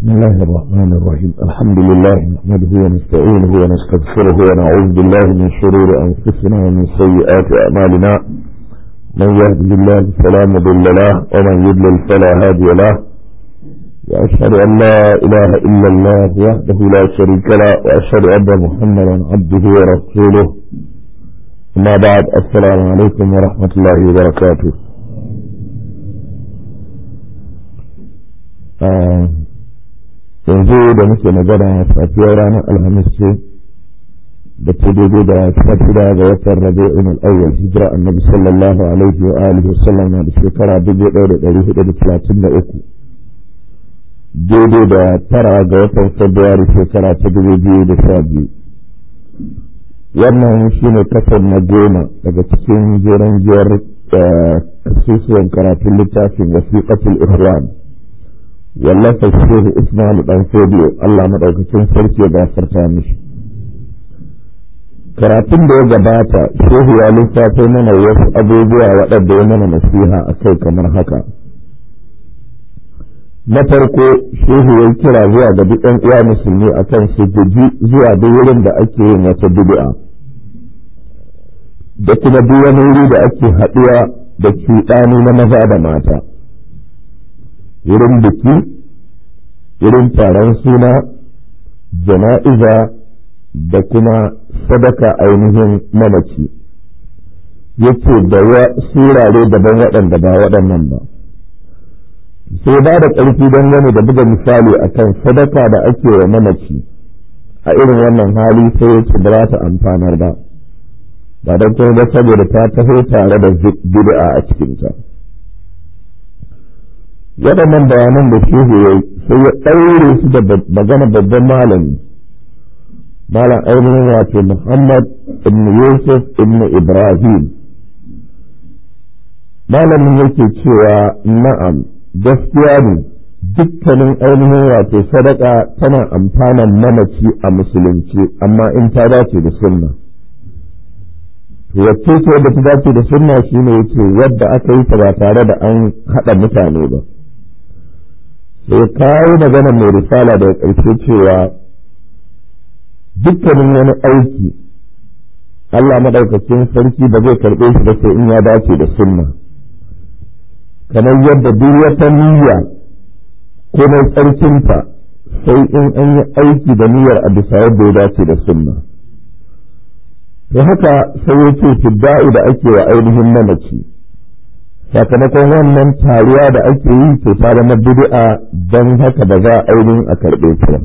بسم الله الرحمن الرحيم الحمد لله نحمده ونستعينه ونستغفره ونعوذ بالله من شرور أنفسنا ومن سيئات أعمالنا من يهده الله فلا مضل له ومن يضلل فلا هادي له وأشهد أن لا إله إلا الله وحده لا شريك له وأشهد أن محمدا عبده ورسوله أما بعد السلام عليكم ورحمة الله وبركاته آه yanzu da muke magana safiyar ranar alhamis ce da ta daidai da shida ga watan rabi'in al-awwal hijira annabi sallallahu alaihi wa alihi wa sallam na da shekara dubu ɗaya da ɗari hudu da talatin da uku daidai da tara ga watan fabrairu shekara ta dubu biyu da sha biyu wannan shine kasar na goma daga cikin jeren jiyar kasusuwan karatun littafin wasiƙatul ihwan wallafa shehu Usman dan Fodiyo Allah madaukakin sarki ya gafarta mishi karatun da ya gabata shehu ya lissafo mana wasu abubuwa waɗanda ya mana nasiha a kai kamar haka na farko shehu ya kira zuwa ga duk ɗan uwa musulmi akan su guji zuwa duk wurin da ake yin wata bid'a da kuma duk wani wuri da ake haɗuwa da cuɗani na maza da mata wurin biki wurin taron suna jana'iza da kuma sadaka ainihin mamaci yake da surare daban waɗanda ba waɗannan ba sai ba da ƙarfi don gane da buga misali a kan sadaka da ake wa mamaci a irin wannan hali sai yake ba za ta amfanar ba ba don kuma ba saboda ta taho tare da bid'a a cikinta. waɗannan bayanan da shehu ya sai ya ɗaure su da magana babban malami malam ainihin wato muhammad ibn yusuf ibn ibrahim malamin yake cewa na'am gaskiya ne dukkanin ainihin wato sadaka tana amfanan mamaci a musulunci amma in ta dace da sunna wacce ce wadda ta dace da sunna shine yake wadda aka yi ta ba tare da an haɗa mutane ba sai kawo magana mai risala daga ƙarshe cewa dukkanin wani aiki Allah maɗaukacin sarki ba zai karɓe shi ba sai in ya dace da sunna kamar yadda duk wata niyya ko mai tsarkinta sai in an yi aiki da niyyar a bisa yadda ya dace da sunna to haka sai ya ce fidda'u da ake wa ainihin mamaci sakamakon wannan taruwa da ake yi to ta zama bid'a don haka ba za a ainihin a karɓe ta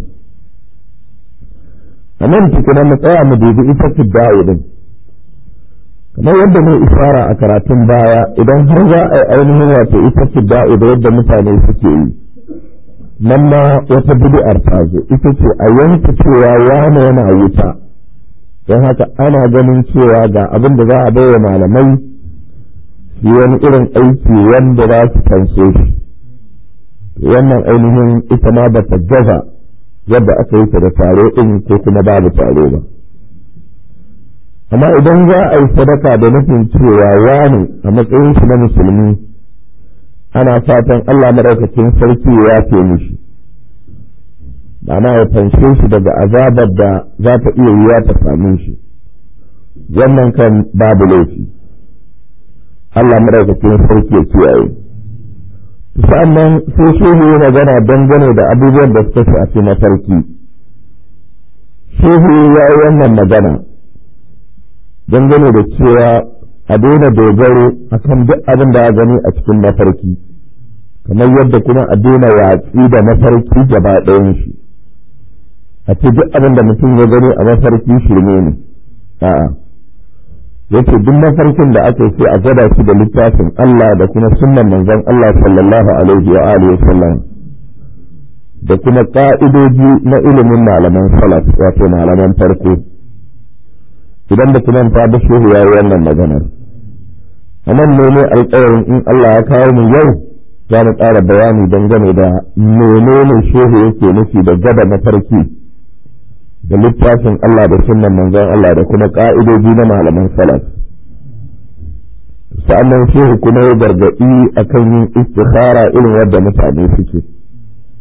a nan tukuna mu tsaya mu dubi ita fidda'u din kamar yadda mai isara a karatun baya idan har za a yi ainihin wato ita fidda'u da yadda mutane suke yi nan ma wata bid'ar ta zo ita ce a yanke cewa wane yana wuta don haka ana ganin cewa ga abin da za a bai wa malamai yi wani irin aiki wanda za su fanso shi wannan ainihin ita ma ba ta gaza yadda aka yi ta da tare ɗin ko kuma babu tare ba amma idan za a yi sadaka da nufin cewa wani a matsayin shi na musulmi ana fatan Allah maɗaukacin sarki ya ce mishi ma'ana ya fanshe shi daga azabar da za ta iya yiwa ta same shi wannan kan babu laifi Allah madaukakin sarki ya kiyaye sa'annan sai shehu ya magana dangane da abubuwan da suka shafi mafarki shehu ya yi wannan magana dangane da cewa a daina dogaro a kan duk abin da a gani a cikin mafarki kamar yadda kuma a daina watsi da mafarki gaba ɗayan shi a ce duk abin da mutum ya gani a mafarki shirme ne a'a yace duk mafarkin da aka sai a gwada shi da littafin Allah da kuma sunnan manzon Allah sallallahu alaihi wa alihi wasallam da kuma ka'idoji na ilimin malaman salaf wato malaman farko idan da kuma ta da shehu ya yi wannan maganar a nan ne ne alƙawarin in Allah ya kawo mu yau za mu ƙara bayani dangane da menene shehu yake nufi da gaba mafarki da littafin Allah da sunnan manzon Allah da kuma ƙa'idoji na malaman salaf sa'annan shehu kuma ya gargaɗi akan yin istikhara irin wadda mutane suke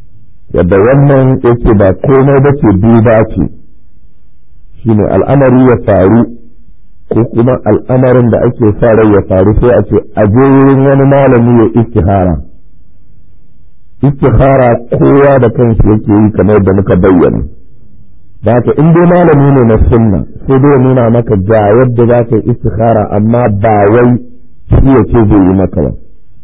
yadda wannan yake ba komai ba ce duba ce shine al'amari ya faru ko kuma al'amarin da ake sa rai ya faru sai a ce a je wurin wani malami ya istihara istihara kowa da kanshi yake yi kamar da muka bayyana da haka in dai malami ne na sunna sai dai nuna maka ga yadda za ka yi istihara amma ba wai shi ya ce zai yi maka ba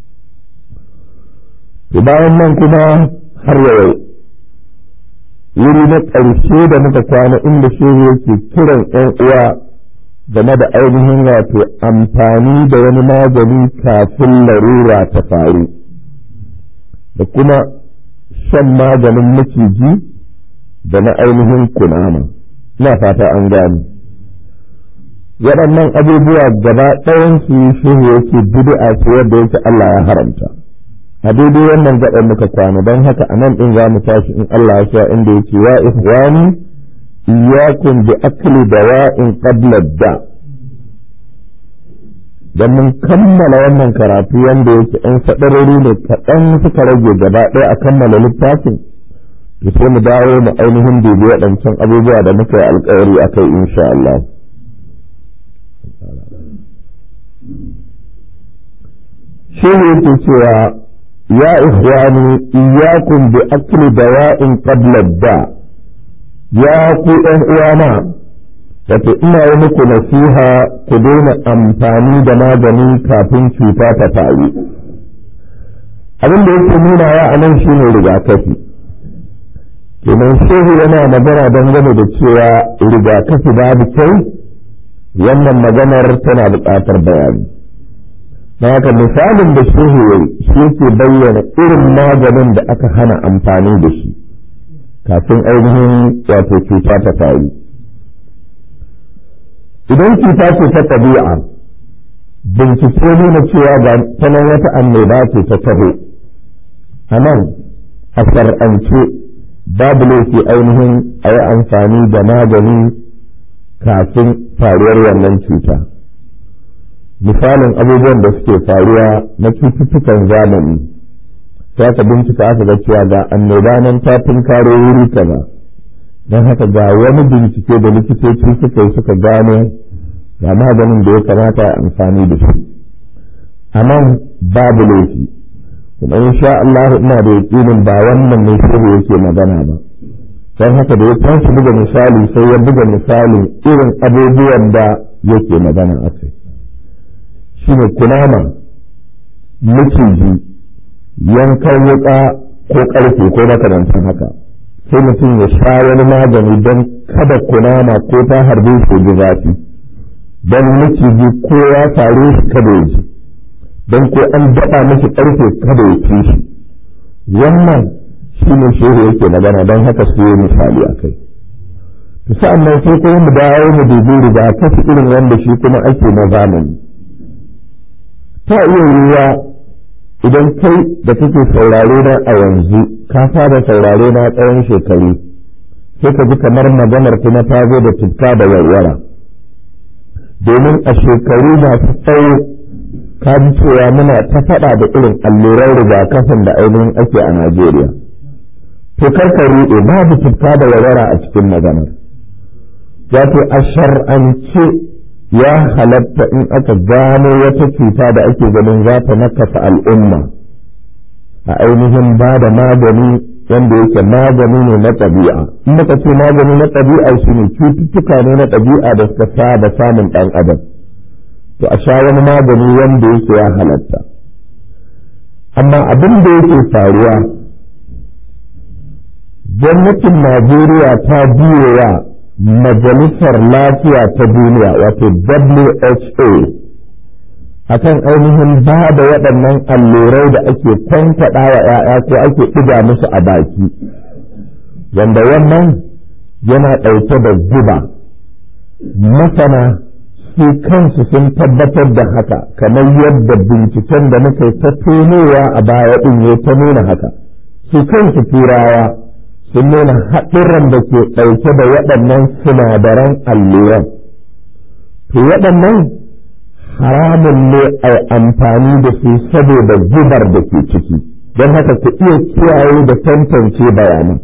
to bayan nan kuma har yau wuri na ƙarshe da muka kwana inda shehu yake kiran 'yan uwa game da ainihin wato amfani da wani magani kafin larura ta faru da kuma shan maganin maciji da na ainihin kunama ina fata an gani waɗannan abubuwa gaba ɗayansu shehu yake bid'a ce wadda yake Allah ya haramta a daidai wannan gaɗan muka kwana don haka a nan ɗin za mu tashi in Allah ya sha inda yake ya ihwani iyyakum bi akli dawa'in qabla da dan mun kammala wannan karatu wanda yake ɗan sadarori ne kaɗan suka rage gaba ɗaya a kammala littafin to sai mu dawo mu ainihin dubi waɗancan abubuwa da muka yi alƙawari a kai insha Allah shi ne yake cewa ya ikhwani iyyakum bi akli dawa'in qabla da ya ku ɗan uwana wato ina yi muku nasiha ku daina amfani da magani kafin cuta ta faru abin da yake nuna ya a nan shine rigakafi kenan shehu yana magana dangane da cewa rigakafi babu kyau wannan maganar tana buƙatar bayani na haka misalin da shehu shi yake bayyana irin maganin da aka hana amfani da shi kafin ainihin wato cuta ta faru idan cuta ce ta ɗabi'a bincike nuna cewa ga tanan wata annoba ce ta taho a nan a shar'ance babu laifi ainihin a yi amfani da magani kafin faruwar wannan cuta misalin abubuwan da suke faruwa na cututtukan zamani ta ka bincika aka ga cewa ga annoba nan ta tunkaro wuri kaza don haka ga wani bincike da likitoci suka yi suka gano ga maganin da ya kamata a amfani da shi a nan babu laifi kuma insha Allah ina da yakinin ba wannan ne shehu yake magana ba don haka da ya tashi buga misali sai ya buga misalin irin abubuwan da yake magana a kai shine kunama maciji yankan wuka ko ƙarfe ko makamantan haka sai mutum ya sha wani magani don kada kunama ko ta harbe shi ji zafi don maciji ko ya faru shi kada ya ji don ko an daɗa mashi ƙarfe kada ya ci shi wannan shi ne shehu yake magana don haka su yi misali a kai to sa'an nan sai kuma mu dawo mu dubi rigakafi irin wanda shi kuma ake na zamani ta iya yiwuwa idan kai da kake saurare na a yanzu ka fara saurare na tsawon shekaru sai ka ji kamar maganar kuma ta zo da tufka da warwara domin a shekaru masu tsawo ka ji cewa muna ta faɗa da irin alluran rigakafin da ainihin ake a Najeriya. To karka ruɗe babu tufka da warwara a cikin maganar. Wato a shar'ance ya halatta in aka gano wata cuta da ake ganin za ta nakasa al'umma a ainihin ba da magani wanda yake magani ne na ɗabi'a in muka ce magani na ɗabi'a shi ne cututtuka ne na ɗabi'a da suka saba samun ɗan adam to a sha wani magani wanda yake ya halatta amma abin da yake faruwa gwamnatin najeriya ta biyowa majalisar lafiya ta duniya wato WHO akan ainihin ba da waɗannan allurai da ake kwantaɗa wa ‘ya'ya ko ake ɗiga musu a baki wanda wannan yana ɗauke da guba masana su kansu sun tabbatar da haka kamar yadda binciken da muka ta tonowa a baya ɗin ya ta nuna haka su kansu turawa sun nuna haɗurran da ke ɗauke da waɗannan sinadaran alluran. To waɗannan haramun ne a amfani da su saboda gubar da ke ciki, don haka ku iya kiyaye da tantance bayanan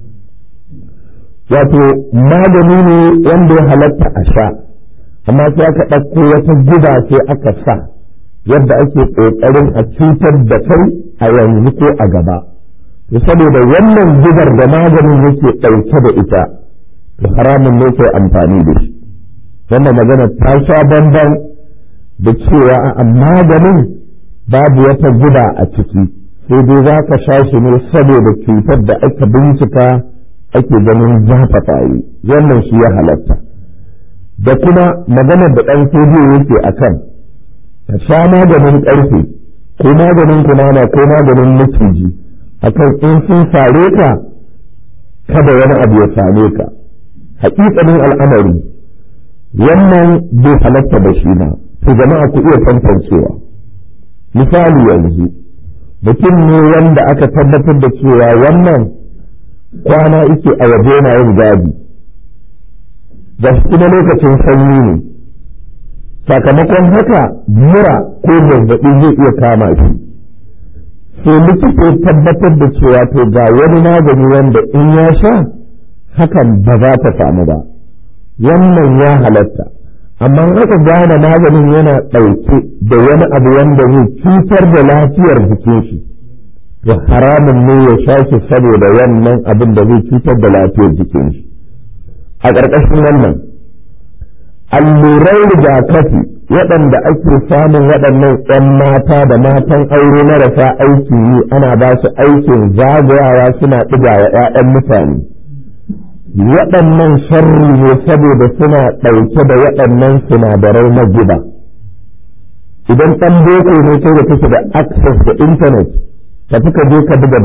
wato magani ne wanda ya halatta a sha amma sai aka ɗauko wata guba sai aka sa yadda ake ƙoƙarin a cutar da kai a yanzu ko a gaba to saboda wannan gubar da maganin yake ɗauke da ita to haramun ne kai amfani da shi wannan magana ta sha bamban da cewa a maganin babu wata guba a ciki sai dai za ka sha shi ne saboda cutar da aka bincika ake ganin zafafa yi wannan shi ya halatta da kuma maganar da ɗan sojiyo yake a kan ka sha maganin ƙarfe ko maganin kunama ko maganin maciji a kan in sun sare ka kada wani abu ya same ka haƙiƙanin al'amari wannan bai halatta da shi ba to jama'a ku iya tantancewa misali yanzu mutum ne wanda aka tabbatar da cewa wannan kwana ike a waje na yin gadi da kuma lokacin sanyi ne sakamakon haka mura ko zazzaɓi zai iya kama shi sai likita ya tabbatar da cewa to ga wani magani wanda in ya sha hakan ba za ta samu ba wannan ya halatta amma aka gane maganin yana ɗauke da wani abu wanda zai cutar da lafiyar jikin shi to haramun ne ya sha shi saboda wannan abin da zai cutar da lafiyar jikin shi a ƙarƙashin wannan allurai rigakafi waɗanda ake samun waɗannan 'yan mata da matan aure marasa aikin yi ana ba su aikin zagayawa suna ɗiga wa 'ya'yan mutane waɗannan sharri ne saboda suna ɗauke da waɗannan sinadarai na gida idan ɗan boko ne kai da kake da access da internet ka fi ka je ka buga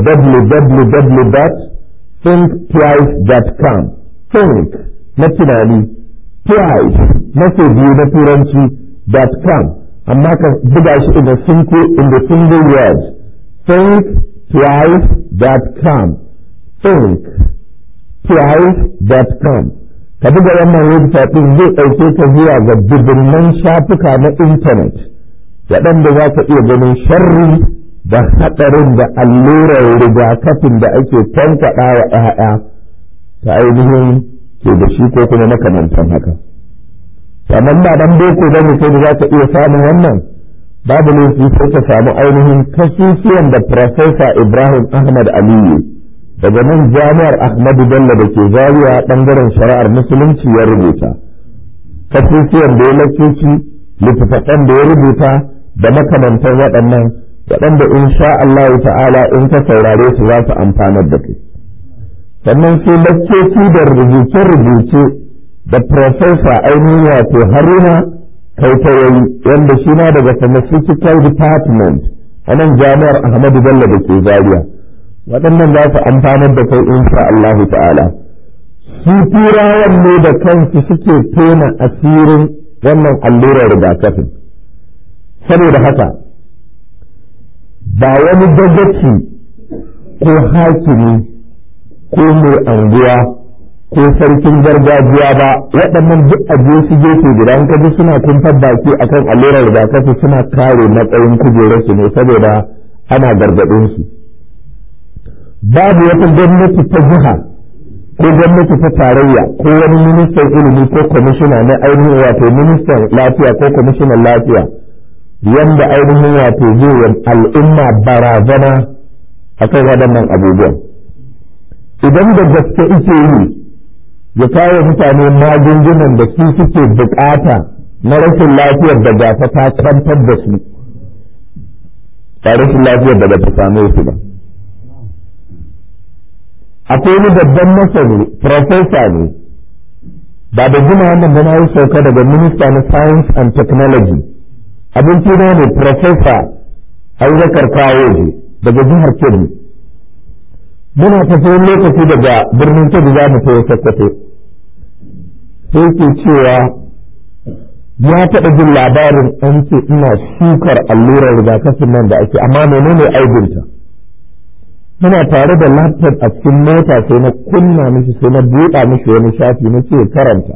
www.thinktwice.com think na tunani twice na biyu na turanci com amma ka buga shi in the single in the single word thinktwice.com think twice.com ka buga wannan website din zai ɗauke ka zuwa ga dubunnan shafuka na intanet waɗanda za ka iya ganin sharri da haɗarin da allurar rigakafin da ake tankaɗa wa ‘ya'ya ta ainihin ke da shi ko kuma makamantan haka. Sannan ba dan boko ba ne kai da za ka iya samun wannan babu laifi sai ka samu ainihin kasusuwan da Profesa Ibrahim Ahmad Aliyu daga nan jami'ar Ahmadu Bello da ke zariya ɓangaren shari'ar musulunci ya rubuta. Kasusuwan da ya lakoci littattafan da ya rubuta da makamantan waɗannan waɗanda in sha Allah ta'ala in ka saurare su za su amfanar da kai. Sannan sai lakcoci da rubuce-rubuce da Profesa ainihin wato Haruna Kaitayayi wanda shi na daga Pharmaceutical Department a nan jami'ar Ahmadu Bello da ke Zaria. Waɗannan za su amfanar da kai in sha Allah ta'ala. Su turawan ne da kansu suke tona asirin wannan allurar rigakafin. Saboda haka, ba wani dagaci ko hakimi ko mai anguwa ko sarkin gargajiya ba waɗannan duk a su gefe guda an kaji suna kumfar baki akan allurar rigakafi suna kare matsayin kujerarsu ne saboda ana gargaɗin su babu wata gwamnati ta jiha ko gwamnati ta tarayya ko wani ministan ilimi ko kwamishina na ainihin wato ministan lafiya ko kwamishinan lafiya wanda ainihin wato zai al'umma barazana a kan waɗannan abubuwan idan da gaske ike yi ya kawo mutane magungunan da su suke bukata na rashin lafiyar da gasa ta kwantar da su ba rashin lafiyar da ba ta same su ba akwai wani babban masani profesa ne ba da gina wannan da na yi sauka daga minista na science and technology abinci na ne profesa abubakar kawoje daga jihar kebbi muna tafiya lokaci daga birnin kebbi za mu tafi sokoto sai ke cewa ya taɓa jin labarin an ce ina shukar allurar rigakafin nan da ake amma menene aibinta muna tare da laptop a cikin mota sai na kunna mishi sai na buɗa mishi wani shafi na ce karanta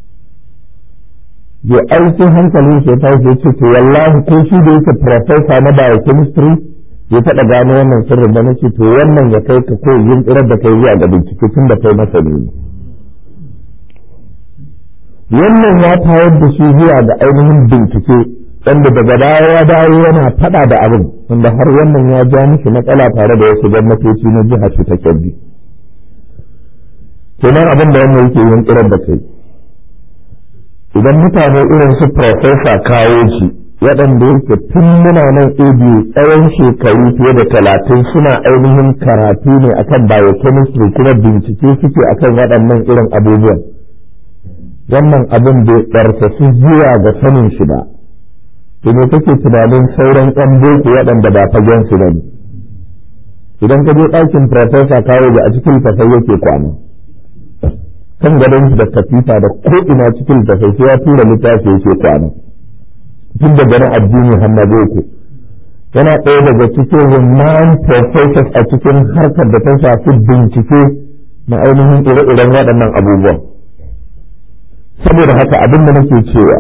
ya aikin hankalin shi ta ce ce to wallahi ko shi da yake professor na biochemistry ya taɓa gano wannan sirrin da nake to wannan ya kai ka ko yin tsirar da kai zuwa ga bincike tun da kai masa ne wannan ya tayar da shi zuwa ga ainihin bincike wanda daga baya ya dawo yana faɗa da abin wanda har wannan ya ja mishi matsala tare da wasu gwamnatoci na jiha su ta kyabbi kenan abin da wannan yake yin tsirar da kai idan mutane irin su profesa kawo shi waɗanda yake tun muna nan abu tsawon shekaru fiye da talatin suna ainihin karatu ne akan biochemistry kuma bincike suke akan waɗannan irin abubuwan wannan abin bai ɗarfasu zuwa ga sanin shi ba to me kake tunanin sauran ƴan boko waɗanda ba fagen su bane idan ka je ɗakin profesa kawo da a cikin tafai yake kwana kan gadon shi da katifa da ko ina cikin tafai sai ya tura littafi yake kwana tun da ganin addini har na boko yana ɗaya daga cikin renown professors a cikin harkar da ta shafi bincike na ainihin ire-iren waɗannan abubuwan saboda haka abin da nake cewa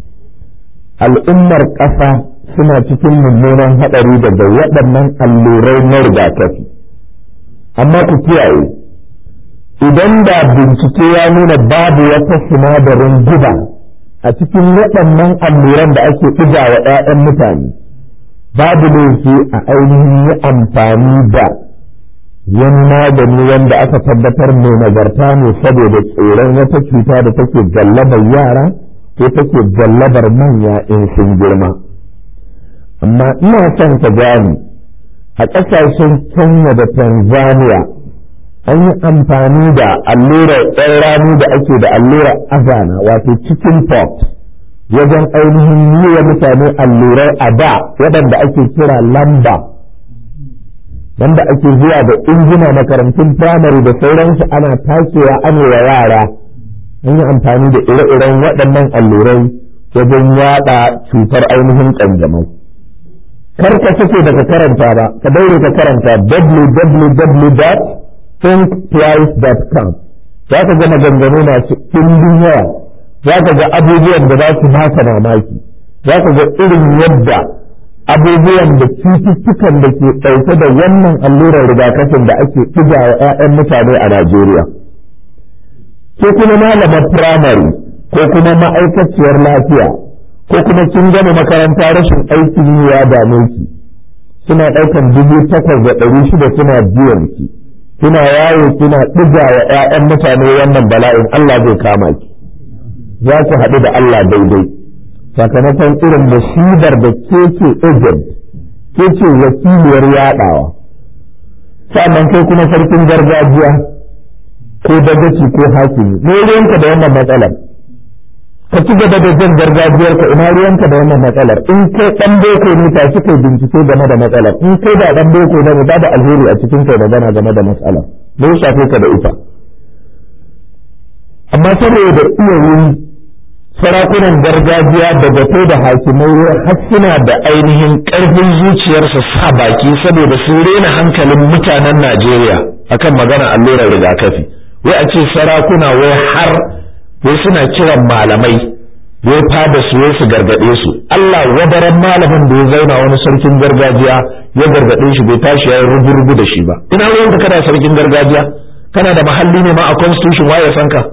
al'ummar ƙasa suna cikin mummunan haɗari daga waɗannan allurai na rigakafi amma ku kiyaye idan da bincike ya nuna babu wata sinadarin guba a cikin waɗannan alluran da ake ɗiga wa 'ya'yan mutane babu laifi a ainihin yi amfani da wani magani wanda aka tabbatar mai nagarta ne saboda tsoron wata cuta da take gallabar yara ko take gallabar manya in sun girma amma ina son ka gane a ƙasashen kenya da tanzania an yi amfani da allurar ɗan rani da ake da allurar azana wato chicken pox wajen ainihin yi wa mutane allurai a da waɗanda ake kira lamba wanda ake zuwa da injina makarantun firamare da sauransu ana takewa ana wa yara an yi amfani da ire-iren waɗannan allurai wajen yaɗa cutar ainihin ƙanjamau kar ka sake daga karanta ba ka daure ka karanta www thinkprice.com za ka ga maganganu masu ɗimbin yawa za ka ga abubuwan da za su baka mamaki za ka ga irin yadda abubuwan da cututtukan da ke ɗauke da wannan allurar rigakafin da ake ɗiga wa 'ya'yan mutane a Najeriya. Ko kuma malamar firamare ko kuma ma'aikaciyar lafiya ko kuma kin gama makaranta rashin aikin yi ya dame ki suna ɗaukan dubu takwas da ɗari shida suna biyan ki. kina yawo kina ɗiga wa ‘ya'yan mutane wannan bala'in Allah zai kama ki za ku haɗu da Allah daidai sakamakon irin musibar da ke ce agent ke ce wakiliyar yaɗawa sannan kai kuma sarkin gargajiya ko dagaci ko hakimi me ruwanka da wannan matsalar ka ci gaba da jin gargajiyarka ina ruwanka da wannan matsalar in kai dan boko ne ta shi kai bincike game da matsalar in kai da dan boko ne ba da alheri a cikin kai magana game da matsalar me ya shafe ka da ita amma saboda iya wuri sarakunan gargajiya da gato da hakimai har suna da ainihin karfin zuciyarsa sa baki saboda sun rena hankalin mutanen Najeriya akan magana allurar rigakafi wai a ce sarakuna wai har wai suna kiran malamai wai fada su wai su gargaɗe su Allah wadaran malamin da ya zauna wani sarkin gargajiya ya gargaɗe shi bai tashi ya rubu-rubu da shi ba ina ruwan ka kana sarkin gargajiya kana da mahalli ne ma a constitution waye san ka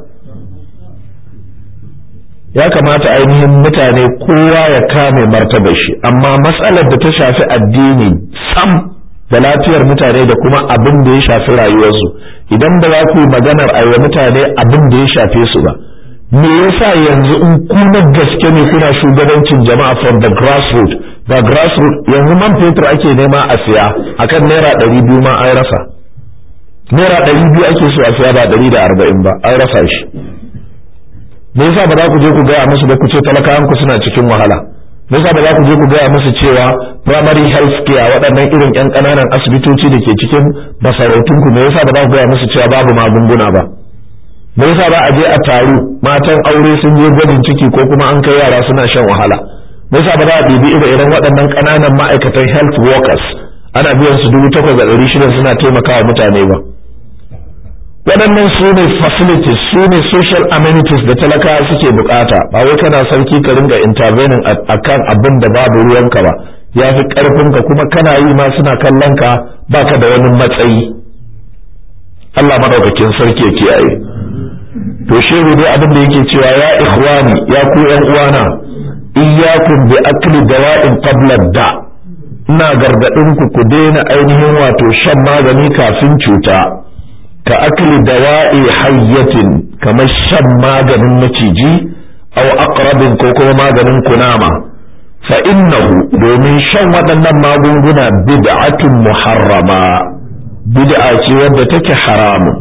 ya kamata ainihin mutane kowa ya kame martabar shi amma matsalar da ta shafi addini sam da lafiyar mutane da kuma abin da ya shafi rayuwarsu idan ba za ku yi maganar aiwa mutane abin da ya shafe su ba me yasa yanzu in kuna gaske ne kuna shugabancin jama'a from the grassroots da grassroots yanzu man fetur ake nema a siya akan naira ɗari biyu ma an rasa naira ɗari biyu ake so a siya ba ɗari da arba'in ba an rasa shi me yasa ba za ku je ku gaya musu ba ku ce talakawan ku suna cikin wahala me yasa ba za ku je ku gaya musu cewa primary health care waɗannan irin ƴan ƙananan asibitoci da ke cikin masarautun ku me yasa ba za ku gaya musu cewa babu magunguna ba me yasa ba a je a taru matan aure sun je gwajin ciki ko kuma an kai yara suna shan wahala me yasa ba za a ɗibi ire iren waɗannan ƙananan ma'aikatan health workers ana biyan su dubu takwas da ɗari shida suna taimakawa mutane ba waɗannan su ne facilities su ne social amenities da talakawa suke bukata ba wai kana sarki ka ringa intervening a kan abin da babu ruwanka ba ya fi ƙarfinka kuma kana yi ma suna kallon ka baka da wani matsayi Allah madaukakin sarki ya kiyaye to shehu dai abin da yake cewa ya ikhwani ya ku yan uwana iyyakum bi akli dawa'in qabla da ina gargadin ku ku daina ainihin wato shan magani kafin cuta ka akli dawa'i hayyatin kamar shan maganin maciji aw aqrabin ko kuma maganin kunama fa innahu domin shan waɗannan magunguna bid'atun muharrama bid'a ce wadda take haramun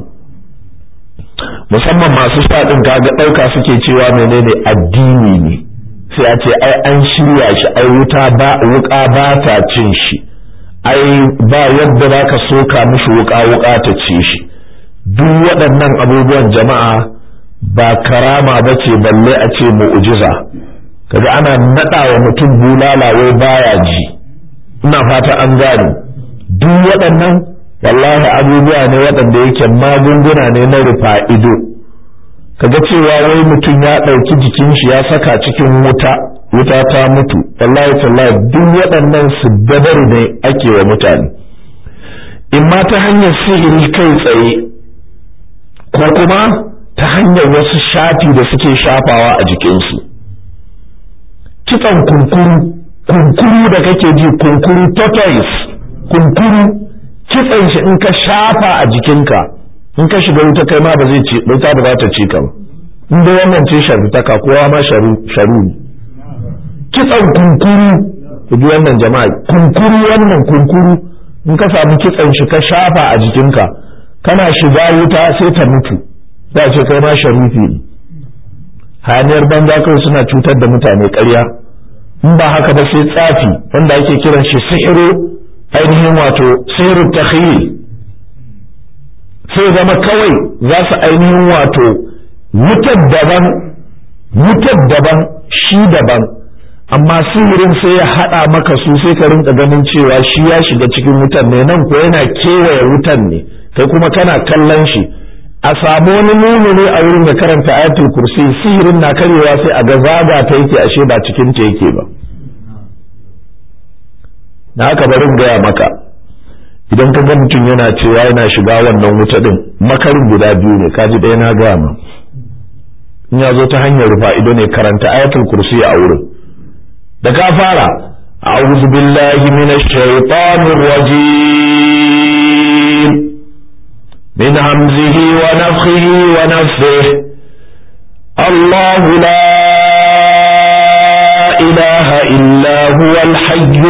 musamman masu faɗin kaga ɗauka suke cewa menene addini ne sai a ce ai an shirya shi ai wuta ba wuka ba ta cin shi ai ba yadda za ka soka mishi wuka wuka ta ci shi duk waɗannan abubuwan jama'a ba karama ba ce balle a ce mu'ujiza kaga ana naɗa wa mutum bulala wai baya ji ina fata an gane duk waɗannan wallahi abubuwa ne waɗanda yake magunguna ne na rufa ido kaga cewa wai mutum ya ɗauki jikin shi ya saka cikin wuta wuta ta mutu wallahi tallahi duk waɗannan su dabaru ne ake wa mutane in ma ta hanyar sihiri kai tsaye ko kuma ta hanyar wasu shafi da suke shafawa a jikinsu kitsan kunkuru kunkuru da kake ji kunkuru tortoise kunkuru kitsan shi in ka shafa a jikinka in ka shiga wuta kai ma ba zai ci wuta ba za ta ci ka ba in dai wannan ce sharutaka kowa ma sharu sharu kitsan kunkuru ku ji wannan jama'a kunkuru wannan kunkuru in ka samu kitsan shi ka shafa a jikinka kana shiga wuta sai ta mutu za ce kai ma sharufi ne hayaniyar banza kawai suna cutar da mutane ƙarya in ba haka ba sai tsafi wanda ake kiran shi sihiru ainihin wato sihiru takhyil sai zama kawai za su ainihin wato wutar daban wutar daban shi daban amma sihirin sai ya haɗa maka su sai ka rinka ganin cewa shi ya shiga cikin wutan ne nan ko yana kewaye wutan ne kai kuma kana kallon shi a samu wani mumini a wurin da karanta ayatul kursi sihirin na karyewa sai a ga zaga ta yake ashe ba cikin ta yake ba na haka barin gaya maka idan ka ga mutum yana cewa yana shiga wannan wuta din makarin guda biyu ne kaji ɗaya na gaya ma in ya zo ta hanyar rufa ido ne karanta ayatul kursi a wurin da ka fara أعوذ بالله من الشيطان الرجيم من همزه ونفخه ونفه الله لا إله إلا هو الحي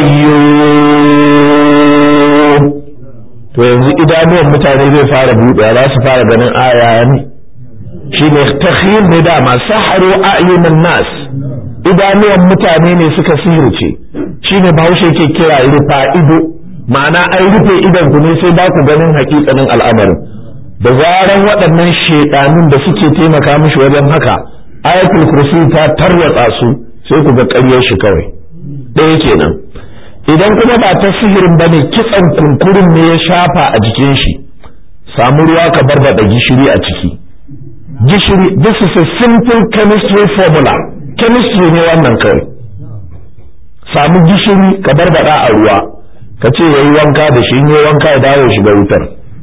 القيوم to yanzu idanuwan mutane zai fara buɗe za su fara ganin aya ne shi ne takhir ne dama saharu a'yunan nas idanuwan mutane ne suka sihirce shi ne bahaushe ke kira rufa ido ma'ana an rufe idan ku ne sai ba ku ganin hakikanin al'amarin da zaran waɗannan shaidanun da suke taimaka mishi wajen haka ayatul kursi ta tarwatsa su sai ku ga ƙaryar shi kawai ɗaya kenan idan kuma ba ta sihirin ba ne kitsan kunkurin ne ya shafa a jikin shi samu ruwa ka barbaɗa gishiri a ciki gishiri this is a simple chemistry formula chemistry ne wannan kawai samu gishiri ka barbaɗa a ruwa ka ce ya yi wanka da shi ne wanka ya dawo shiga wutar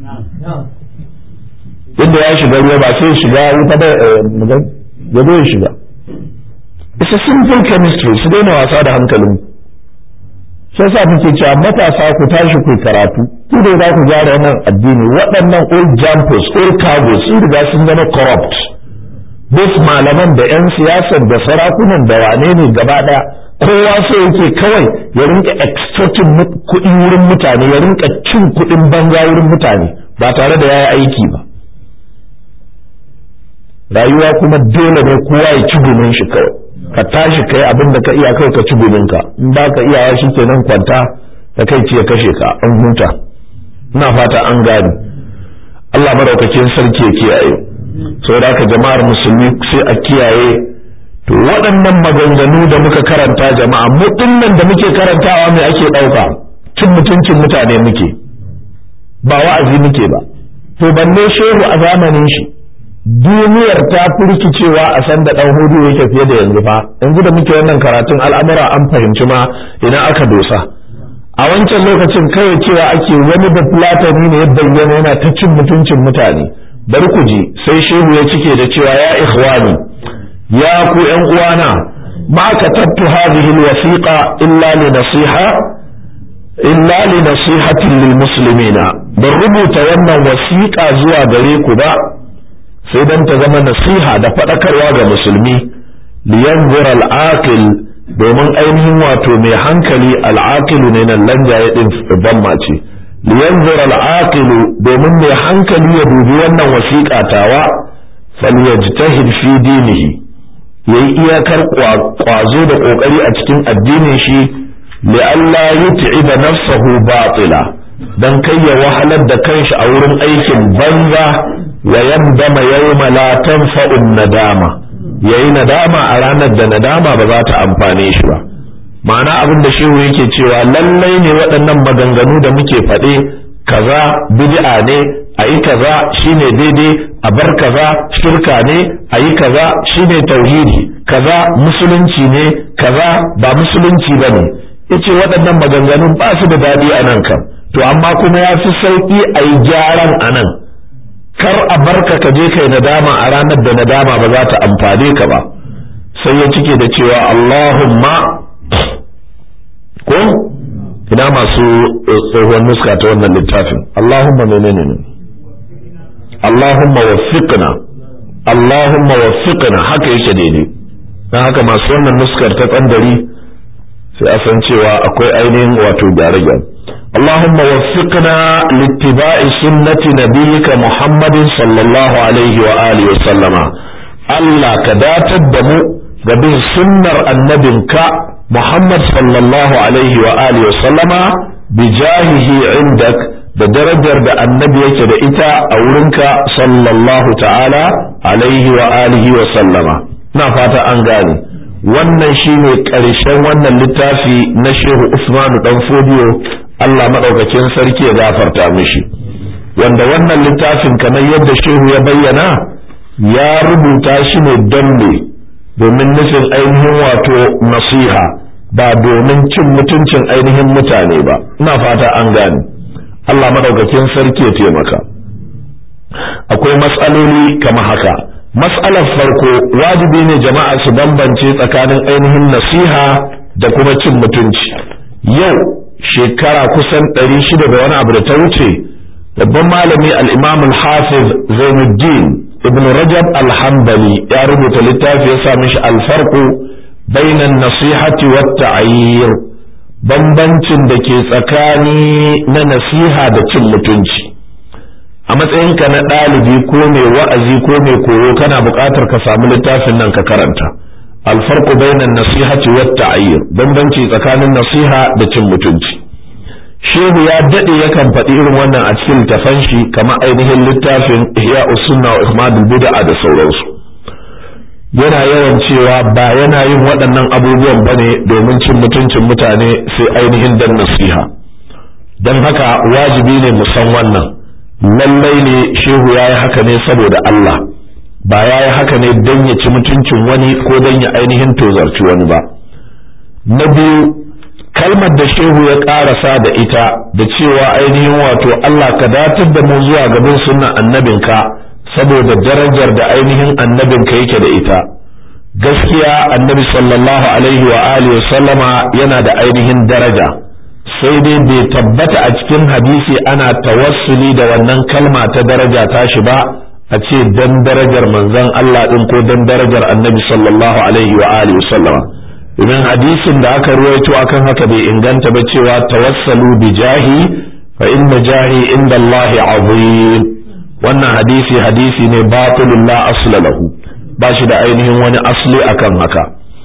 inda ya shiga ruwa ba sai shiga wuta da ya zo ya shiga it's a simple chemistry su daina wasa da hankalin sai sa muke cewa matasa ku tashi ku karatu ku da za ku gyara wannan addini waɗannan old jumpers old cargos sun riga sun zama corrupt duk malaman da 'yan siyasar da sarakunan da wane ne gaba ɗaya kowa sai yake kawai ya rinka extorting kuɗi wurin mutane ya rinka cin kuɗin banza wurin mutane ba tare da yayi aiki ba rayuwa kuma dole ne kowa ya ci gumin shi kawai ka tashi kai abin da ka iya kai ka ci gumin ka in ba ka iyawa shi kenan kwanta da kai ce ya kashe ka an huta ina fata an gane Allah madaukakin sarki ya kiyaye saboda haka jama'ar musulmi sai a kiyaye to waɗannan maganganu da muka karanta jama'a mu nan da muke karantawa mai ake ɗauka cin mutuncin mutane muke ba wa'azi muke ba to balle shehu a zamanin shi duniyar ta fi rikicewa a san da ɗan hudu yake fiye da yanzu fa yanzu da muke wannan karatun al'amura an fahimci ma idan aka dosa a wancan lokacin kawai cewa ake wani da fulatani ne ya bayyana yana ta cin mutuncin mutane bari ku ji sai shehu ya cike da cewa ya ikhwani ya ku yan uwana ma katabtu hadhihi alwasiqa illa li nasiha illa li nasihatin lil muslimina ban rubuta wannan wasiƙa zuwa gare ku ba sai dan ta zama nasiha da faɗakarwa ga musulmi liyanzura al-aqil domin ainihin wato mai hankali al'aqilu ne nan lanjaye din ban ce liyanzura al'aqilu domin mai hankali ya dubi wannan wasiƙa tawa falyajtahid fi dinihi yayi iyakar kwazo da kokari a cikin addinin shi li alla yut'iba nafsahu batila dan kai ya wahalar da kanshi a wurin aikin banza wa yandama yawma la tanfa'u nadama yayi nadama a ranar da nadama ba za ta amfane shi ba ma'ana abin da shehu yake cewa lallai ne waɗannan maganganu da muke faɗe kaza bid'a ne a yi kaza shine daidai a bar kaza shirka ne a yi kaza shine tauhidi kaza musulunci ne kaza ba musulunci ba ne yace waɗannan maganganun ba su da daɗi a nan kam to amma kuma ya fi sauƙi a yi gyaran a nan kar a barka ka je kai nadama a ranar da nadama ba za ta amfane ka ba sai ya cike da cewa Allahumma ko ina masu tsohon nuska ta wannan littafin Allahumma menene ne Allahumma waffiqna Allahumma waffiqna haka yake daidai dan haka masu wannan nuskar ta tsandari sai a san cewa akwai ainihin wato gyare-gyare اللهم وفقنا لاتباع سنة نبيك محمد صلى الله عليه وآله وسلم الله كدات الدمو قبل سنة النبي محمد صلى الله عليه وآله وسلم بجاهه عندك da darajar da annabi yake da ita a wurinka sallallahu ta'ala alaihi wa alihi wa sallama na fata an gane wannan shine ƙarshen wannan littafi na shehu usmanu dan fodiyo Allah maɗaukakin sarki ya gafarta mishi wanda wannan littafin kamar yadda shehu ya bayyana ya rubuta shi ne don ne domin nufin ainihin wato nasiha ba domin cin mutuncin ainihin mutane ba ina fata an gane Allah maɗaukakin sarki ya taimaka akwai matsaloli kama haka matsalar farko wajibi ne jama'a su bambance tsakanin ainihin nasiha da kuma cin mutunci yau shekara kusan ɗari shida da wani abu da ta wuce babban malami al-imam al-hafiz zainuddin ibn rajab al-hanbali ya rubuta littafi ya sa mishi alfarqu bainan nasihati wa ta'yir bambancin da ke tsakani na nasiha da cin mutunci a matsayinka na ɗalibi ko mai wa'azi ko mai koyo kana buƙatar ka samu littafin nan ka karanta alfarqu bainan nasihati wa ta'yir bambanci tsakanin nasiha da cin mutunci shehu ya dade yakan faɗi irin wannan a cikin littafan shi kamar ainihin littafin ihya usunna wa ihmadul bid'a da sauransu yana yawan cewa ba yana yin waɗannan abubuwan bane domin cin mutuncin mutane sai ainihin dan nasiha don haka wajibi ne mu san wannan lallai ne shehu ya yi haka ne saboda Allah ba ya yi haka ne don ya ci mutuncin wani ko don ya ainihin tozarci wani ba na biyu kalmar da shehu ya ƙarasa da ita da cewa ainihin wato Allah ka datar da mu zuwa gaban sunnan annabinka saboda darajar da ainihin annabinka yake da ita gaskiya annabi sallallahu alaihi wa alihi sallama yana da ainihin daraja sai dai bai tabbata a cikin hadisi ana tawassuli da wannan kalma ta daraja tashi ba a ce dan darajar manzon Allah din ko dan darajar annabi sallallahu alaihi wa alihi sallama idan hadisin da aka ruwaito akan haka bai inganta ba cewa tawassalu bi jahi fa inna jahi inda Allah azim wannan hadisi hadisi ne batilun la asla lahu ba shi da ainihin wani asli akan haka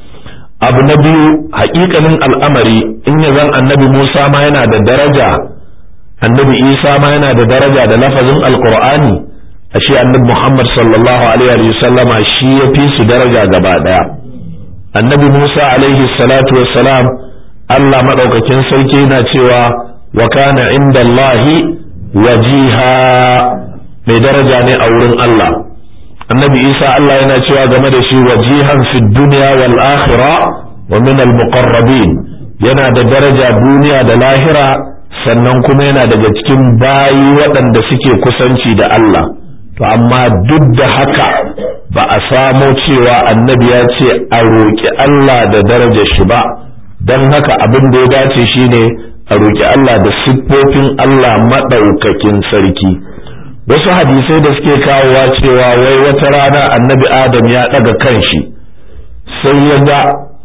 abu na biyu haƙiƙanin al'amari in ya zan annabi Musa ma yana da daraja annabi Isa ma yana da daraja da lafazin alqur'ani ashe annabi Muhammad sallallahu alaihi wa sallama shi ya fi su daraja gaba daya annabi Musa alaihi salatu wassalam Allah madaukakin sarki yana cewa wa kana inda Allahi wajiha mai daraja ne a wurin Allah annabi isa Allah yana cewa game da shi wajihan fi dunya wal akhirah wa min al muqarrabin yana da daraja duniya da lahira sannan kuma yana daga cikin bayi waɗanda suke kusanci da Allah to amma duk da haka ba a samo cewa annabi ya ce a roƙi Allah da darajar shi ba don haka abin da ya dace shine a roƙi Allah da siffofin Allah maɗaukakin sarki wasu hadisai da suke kawowa cewa wai wata rana annabi adam ya ɗaga kanshi sai ya ga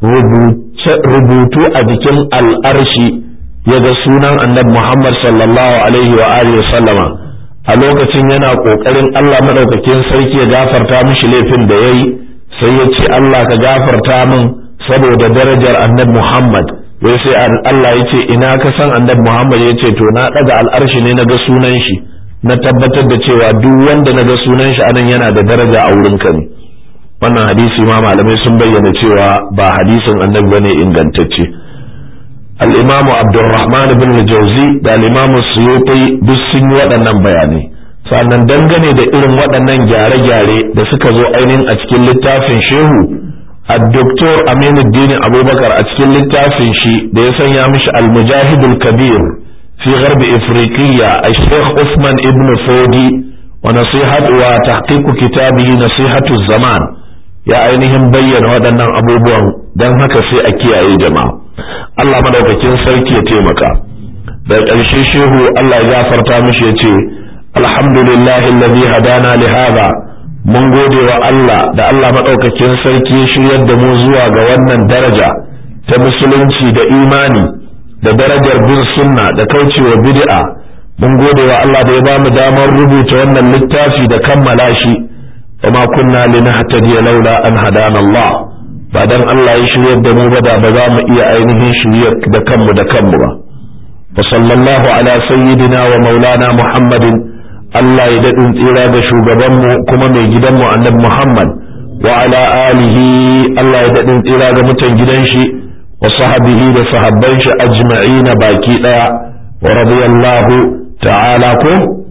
rubutu a jikin al'arshi ya ga sunan annabi Muhammad sallallahu alaihi wa alihi sallama a lokacin yana ƙoƙarin Allah maɗaukakin sarki ya gafarta mishi laifin da ya yi sai ya ce Allah ka gafarta min saboda darajar annabi Muhammad wai sai Allah ya ce ina ka san annabi Muhammad ya ce to na ɗaga al'arshi ne na ga sunan shi na tabbatar da cewa duk wanda na ga sunan shi anan yana da daraja a wurin ka ne wannan hadisi ma malamai sun bayyana cewa ba hadisin annabi bane ingantacce al-imamu abdurrahman bin jauzi da al-imamu suyuti duk sun yi waɗannan bayanai sannan dangane da irin waɗannan gyare-gyare da suka zo ainihin a cikin littafin shehu الدكتور أمين الدين أبو بكر أتكلم للتافن شي ديسان يامش المجاهد الكبير في غرب إفريقيا الشيخ عثمان ابن فودي ونصيحة وتحقيق كتابه نصيحة الزمان يا أينهم بين ودنا أبو بوان دان هكا في أكيا أي جماعة الله مدوكتين سيكي تيمكا da ƙarshe shehu Allah ya gafarta mishi ya ce alhamdulillahi allazi hadana li hadha mun gode wa Allah da Allah maɗaukakin sarki ya shiryar da mu zuwa ga wannan daraja ta musulunci da imani da darajar bin sunna da kaucewa bid'a mun gode wa Allah da ya ba mu damar rubuta wannan littafi da kammala shi wa ma kunna linahtadiya laula an hadana Allah ba dan Allah ya shiryar da mu ba da ba za mu iya ainihin shiryar da kanmu da kanmu ba wa sallallahu ala sayyidina wa maulana muhammadin Allah ya daɗin tsira ga shugabanmu kuma mai gidanmu annabi Muhammad wa ala alihi Allah ya daɗin tsira ga mutan gidan shi wa sahabihi da sahabban shi ajma'ina baki ɗaya wa radiyallahu ta'ala ko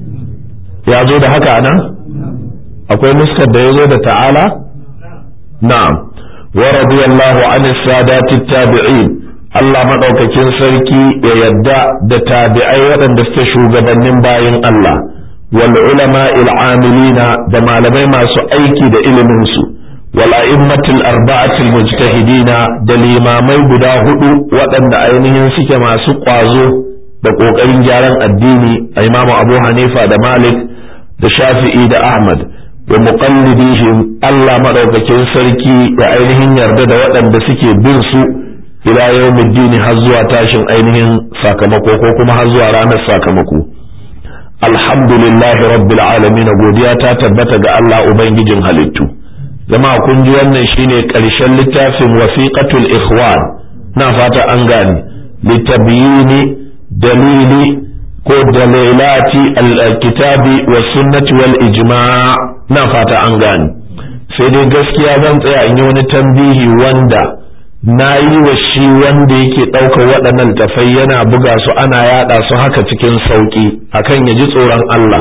ya zo da haka nan akwai nuskar da ya zo da ta'ala na'am wa radiyallahu an sadati tabi'in Allah madaukakin sarki ya yadda da tabi'ai waɗanda suke shugabannin bayin Allah والعلماء العاملين da malamai masu aiki da iliminsu والأئمة الأربعة المجتهدين da limamai guda hudu waɗanda ainihin suke masu ƙwazo da ƙoƙarin gyaran addini a imamu abu hanifa da malik da shafi'i da ahmad wa muqallidihim Allah maɗaukakin sarki da ainihin yarda da waɗanda suke bin su ila yawmiddini har zuwa tashin ainihin sakamako ko kuma har zuwa ranar sakamako alhamdulillah rabbil alamin godiya ta tabbata ga Allah ubangijin halittu jama'a kun ji wannan shine ƙarshen littafin wasiqatul ikhwan na fata an gane litabyini dalili ko dalilati alkitabi wa sunnati wal ijma' na fata an gane sai dai gaskiya zan tsaya in yi wani tambihi wanda na yi wa shi wanda yake ɗaukar waɗannan tafai yana buga su ana yaɗa su haka cikin sauƙi akan ya ji tsoron Allah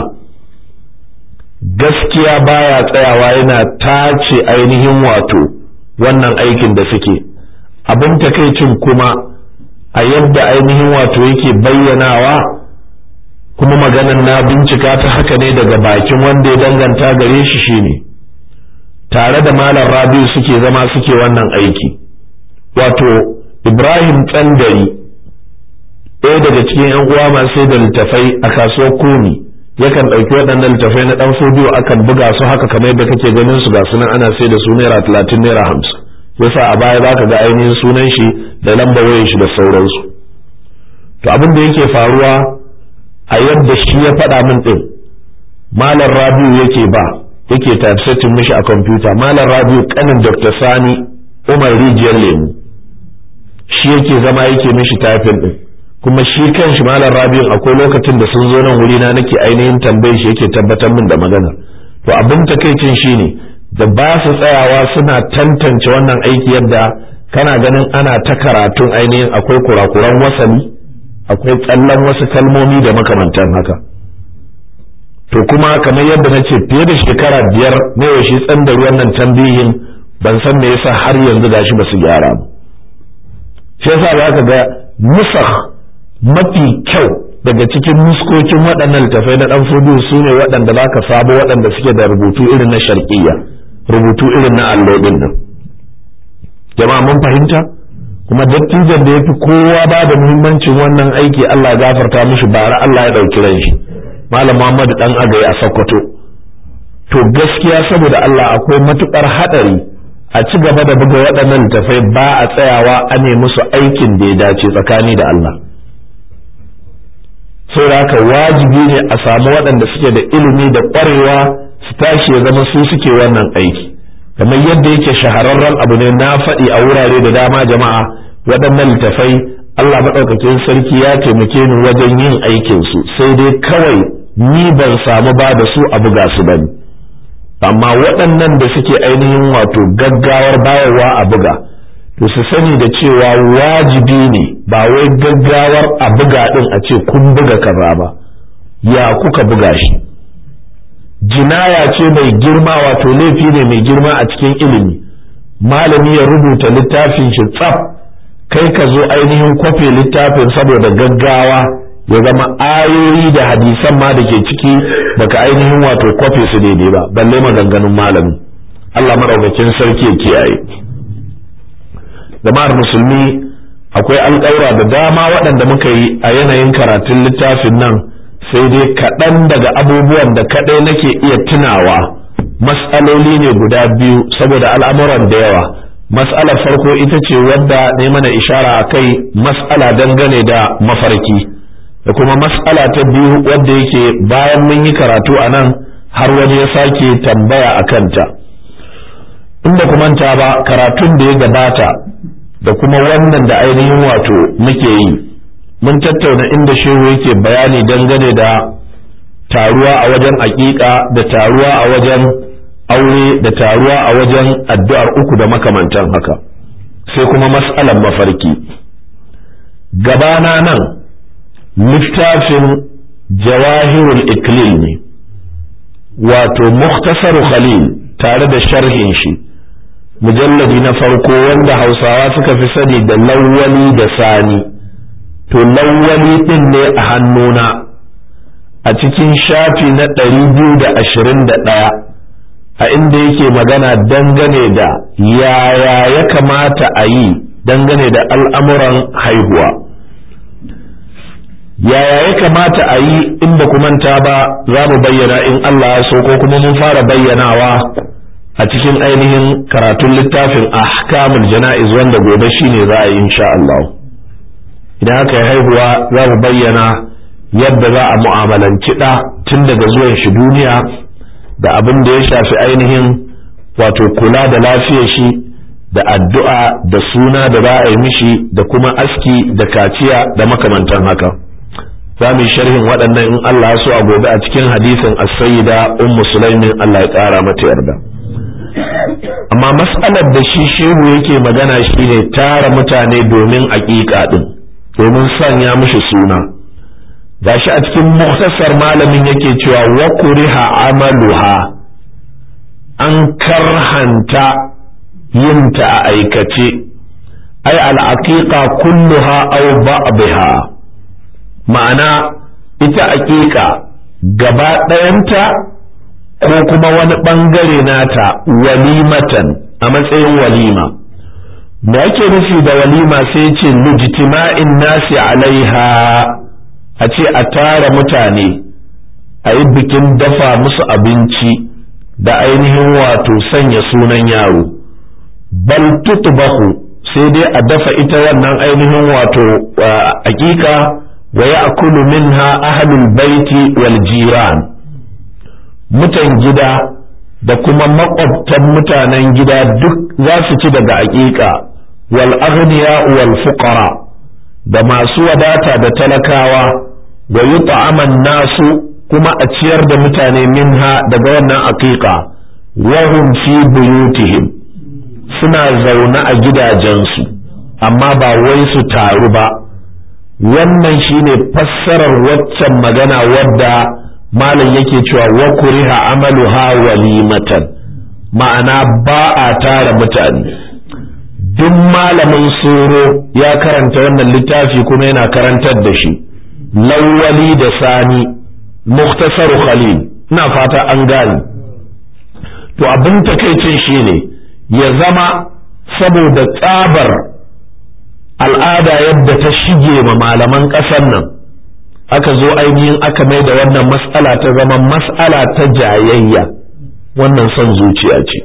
gaskiya baya tsayawa yana tace ainihin wato wannan aikin da suke abin takaicin kuma a yadda ainihin wato yake bayyanawa kuma maganan na bincika ta haka ne daga bakin wanda ya danganta gare shi shine tare da malam rabiu suke zama suke wannan aiki wato ibrahim tsandari ɗaya daga cikin yan uwa masu da littafai a kasuwar kuni yakan ɗauki waɗannan littafai na ɗan fodiyo akan buga su haka kamar yadda kake ganin su ga sunan ana sai da su naira talatin naira hamsin yasa a baya za ka ga ainihin sunan shi da lamba wayar shi da sauransu to abin da yake faruwa a yadda shi ya faɗa min ɗin malam rabiu yake ba yake typesetting mishi a kwamfuta malam rabiu kanin dr sani umar rijiyar lemu shi yake zama yake mishi typing ɗin kuma shi kan shi malam rabi'un akwai lokacin da sun zo nan wuri na nake ainihin tambayar shi yake tabbatar min da magana to abin takaicin shine da ba su tsayawa suna tantance wannan aiki yadda kana ganin ana ta karatun ainihin akwai kurakuran wasali akwai tsallan wasu kalmomi da makamantan haka to kuma kamar yadda na ce fiye da shekara biyar ne wa shi tsan da ruwan nan tambihin ban san me yasa har yanzu gashi ba su gyara ba shi yasa za ka ga nusakh mafi kyau daga cikin muskokin waɗannan littafai na ɗan fudu su ne waɗanda za ka sabo waɗanda suke da rubutu irin na sharqiyya rubutu irin na allo ɗin nan jama'a mun fahimta kuma dattijan da ya fi kowa ba da muhimmancin wannan aiki Allah ya gafarta mishi bara Allah ya ɗauki ran shi malam Muhammad dan agaye a Sokoto to gaskiya saboda Allah akwai matukar haɗari a ci gaba da buga waɗannan littafai ba a tsayawa a ne musu aikin da ya dace tsakani da Allah saboda haka wajibi ne a samu waɗanda suke da ilimi da ƙwarewa su tashi ya zama su suke wannan aiki kamar yadda yake shahararren abu ne na faɗi a wurare da dama jama'a waɗannan littafai Allah maɗaukakin sarki ya taimake ni wajen yin aikinsu sai dai kawai ni ban samu ba da su a buga su bane amma waɗannan da suke ainihin wato gaggawar bayarwa a buga to su sani da cewa wajibi ne ba wai gaggawar a buga ɗin a ce kun buga kaza ba ya kuka buga shi jinaya ce mai girma wato laifi ne mai girma a cikin ilimi malami ya rubuta littafin shi tsaf kai ka zo ainihin kwafe littafin saboda gaggawa ya zama ayoyi da hadisan ma da ke ciki baka ainihin wato kwafe su daidai ba balle maganganun malami Allah madaukakin sarki ya kiyaye jama'ar musulmi akwai alƙaura da dama waɗanda muka yi a yanayin karatun littafin nan sai dai kaɗan daga abubuwan da kaɗai nake iya tunawa mas'aloli ne guda biyu saboda al'amuran da yawa mas'alar farko ita ce wadda ne mana ishara a kai mas'ala dangane da mafarki da kuma mas'ala ta biyu wadda yake bayan mun yi karatu a nan har wani ya sake tambaya a kanta inda kumanta ba karatun da ya gabata da kuma wannan da ainihin wato muke yi mun tattauna inda shehu yake bayani dangane da taruwa a wajen aƙiƙa da taruwa a wajen aure da taruwa a wajen addu'ar uku da makamantan haka sai kuma mas'alan mafarki gabana nan littafin jawahirul iklil ne wato muktasaru khalil tare da sharhin shi mujalladi na farko wanda hausawa suka fi sani da lawwali da sani to lawwali din ne a hannuna a cikin shafi na ɗari biyu da ashirin da ɗaya a inda yake magana dangane da yaya ya kamata a yi dangane da al'amuran haihuwa yaya ya kamata a yi in ba manta ba za mu bayyana in Allah ya so ko kuma mun fara bayyanawa a cikin ainihin karatun littafin ahkamul jana'iz wanda gobe shine za a yi insha Allah idan aka yi haihuwa za mu bayyana yadda za a mu'amalanci ɗa tun daga zuwan shi duniya da abin da ya shafi ainihin wato kula da lafiyar shi da addu'a da suna da za a yi mishi da kuma aski da kaciya da makamantan haka za mu yi sharhin waɗannan in Allah ya so a gobe a cikin hadisin as-sayyida ummu sulaimin Allah ya ƙara mata yarda amma mas'alar da shi shehu yake magana shine tara mutane domin aƙiƙa din domin sanya mishi suna gashi a cikin muktasar malamin yake cewa wa kuriha amaluha an karhanta yinta a aikace ai al'aqiqa kulluha aw ba'dha ma'ana ita aƙiƙa gaba ɗayanta ko kuma wani ɓangare nata walimatan a matsayin walima da yake nufi da walima sai ce lijtima'in nasi alaiha a ce a tara mutane a yi bikin dafa musu abinci da ainihin wato sanya sunan yaro bal tutbahu sai dai a dafa ita wannan ainihin wato hakika wa ya'kulu minha ahlul baiti wal jiran mutan gida da kuma makwabtan mutanen gida duk za su ci daga hakika wal aghniya wal fuqara da masu wadata da talakawa wa yut'aman nasu kuma a ciyar da mutane minha daga wannan aqiqa wa hum fi buyutihim suna zaune a gidajensu amma ba wai su taru ba wannan shine fassarar waccan magana wadda malam yake cewa wa kuriha amaluha walimatan ma'ana ba a tara mutane duk malamin soro ya karanta wannan littafi kuma yana karantar da shi lawwali da sani muktasaru khalil ina fata an gane to abin takaicin shine ya zama saboda tsabar al'ada yadda ta shige ma malaman ƙasar nan aka zo ainihin aka mai da wannan mas'ala ta zama mas'ala ta jayayya wannan son zuciya ce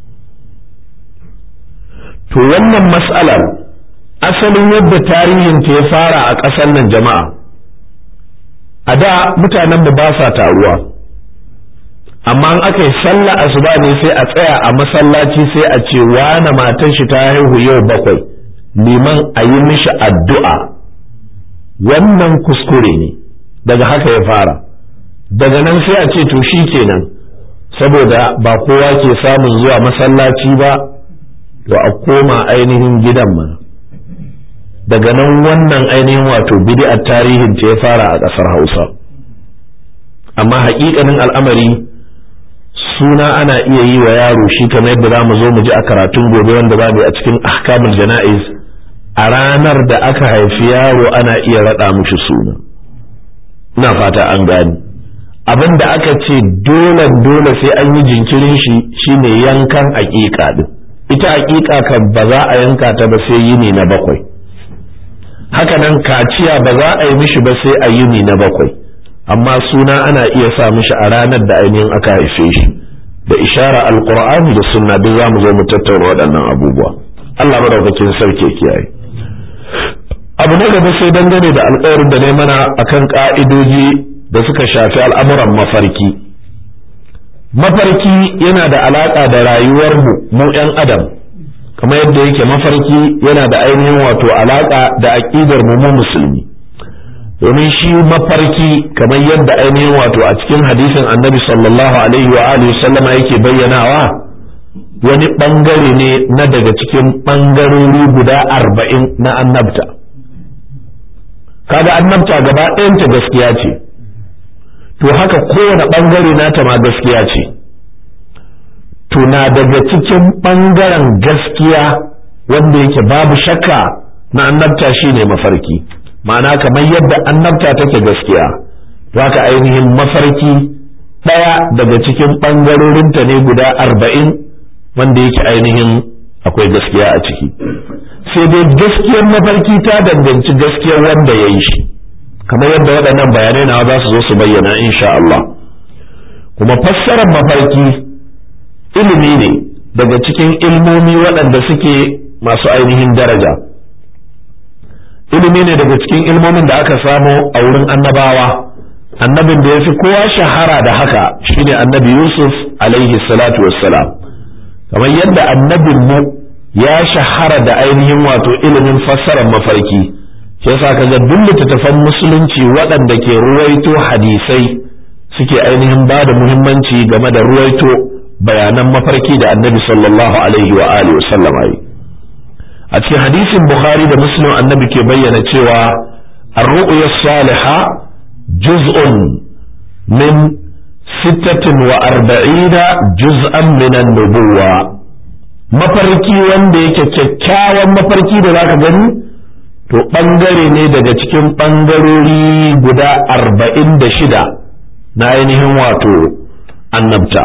to wannan mas'alar asalin yadda tarihinta ya fara a ƙasar nan jama'a a da mutanen mu ba sa taruwa amma in aka yi sallah asuba ne sai a tsaya a masallaci sai a ce wane matan shi ta haihu yau bakwai liman a yi mishi addu'a wannan kuskure ne daga haka ya fara daga nan sai a ce to shi kenan saboda ba kowa ke samun zuwa masallaci ba to a koma ainihin gidan mana daga nan wannan ainihin wato bid'ar tarihin ta ya fara a ƙasar hausa amma haƙiƙanin al'amari suna ana iya yi wa yaro shi kamar yadda za mu zo mu ji a karatun gobe wanda za mu a cikin ahkamul jana'iz a ranar da aka haifi yaro ana iya raɗa mushi suna ina fata an gani abin da aka ce dole dole sai an yi jinkirin shi shine yankan aƙiƙa din ita aƙiƙa kan ba za a yanka ta ba sai yini na bakwai haka nan kaciya ba za a yi mishi ba sai a yini na bakwai amma suna ana iya sa mishi a ranar da ainihin aka haife shi da ishara alqur'ani da sunna duk za mu zo mu tattauna waɗannan abubuwa Allah madaukakin sarki kiyaye abu na gaba sai dangane da alƙawarin da ne mana akan ka'idoji da suka shafi al'amuran mafarki mafarki yana da alaƙa da rayuwar mu mu 'yan adam kamar yadda yake mafarki yana da ainihin wato alaƙa da aƙidar mu mu musulmi domin shi mafarki kamar yadda ainihin wato a cikin hadisin annabi sallallahu alaihi wa alihi sallama yake bayyanawa wani bangare ne na daga cikin bangarori guda arba'in na annabta kaga annabta gaba ɗayanta gaskiya ce to haka kowane bangare nata ma gaskiya ce to na daga cikin bangaren gaskiya wanda yake babu shakka na annabta shine mafarki ma'ana kamar yadda annabta take gaskiya to haka ainihin mafarki ɗaya daga cikin ɓangarorinta ne guda arba'in wanda yake ainihin akwai gaskiya a ciki sai dai gaskiyar mafarki ta danganci gaskiyar wanda ya yi shi kamar yadda waɗannan bayanai na za su zo su bayyana insha Allah kuma fassarar mafarki ilimi ne daga cikin ilmomi waɗanda suke masu ainihin daraja ilimi ne daga cikin ilmomin da aka samu a wurin annabawa annabin da ya fi kowa shahara da haka shine annabi yusuf alaihi salatu wassalam kamar yadda annabin mu ya shahara da ainihin wato ilimin fassarar mafarki shi yasa kaga duk littattafan musulunci waɗanda ke ruwaito hadisai suke ainihin ba da muhimmanci game da ruwaito bayanan mafarki da annabi sallallahu alaihi wa alihi wa sallama yi a cikin hadisin bukhari da muslim annabi ke bayyana cewa ar-ru'ya saliha juz'un min sittatin wa arba'ina juz'an min an-nubuwa mafarki wanda yake kyakkyawan mafarki da zaka gani to bangare ne daga cikin bangarori guda arba'in da shida na ainihin wato annabta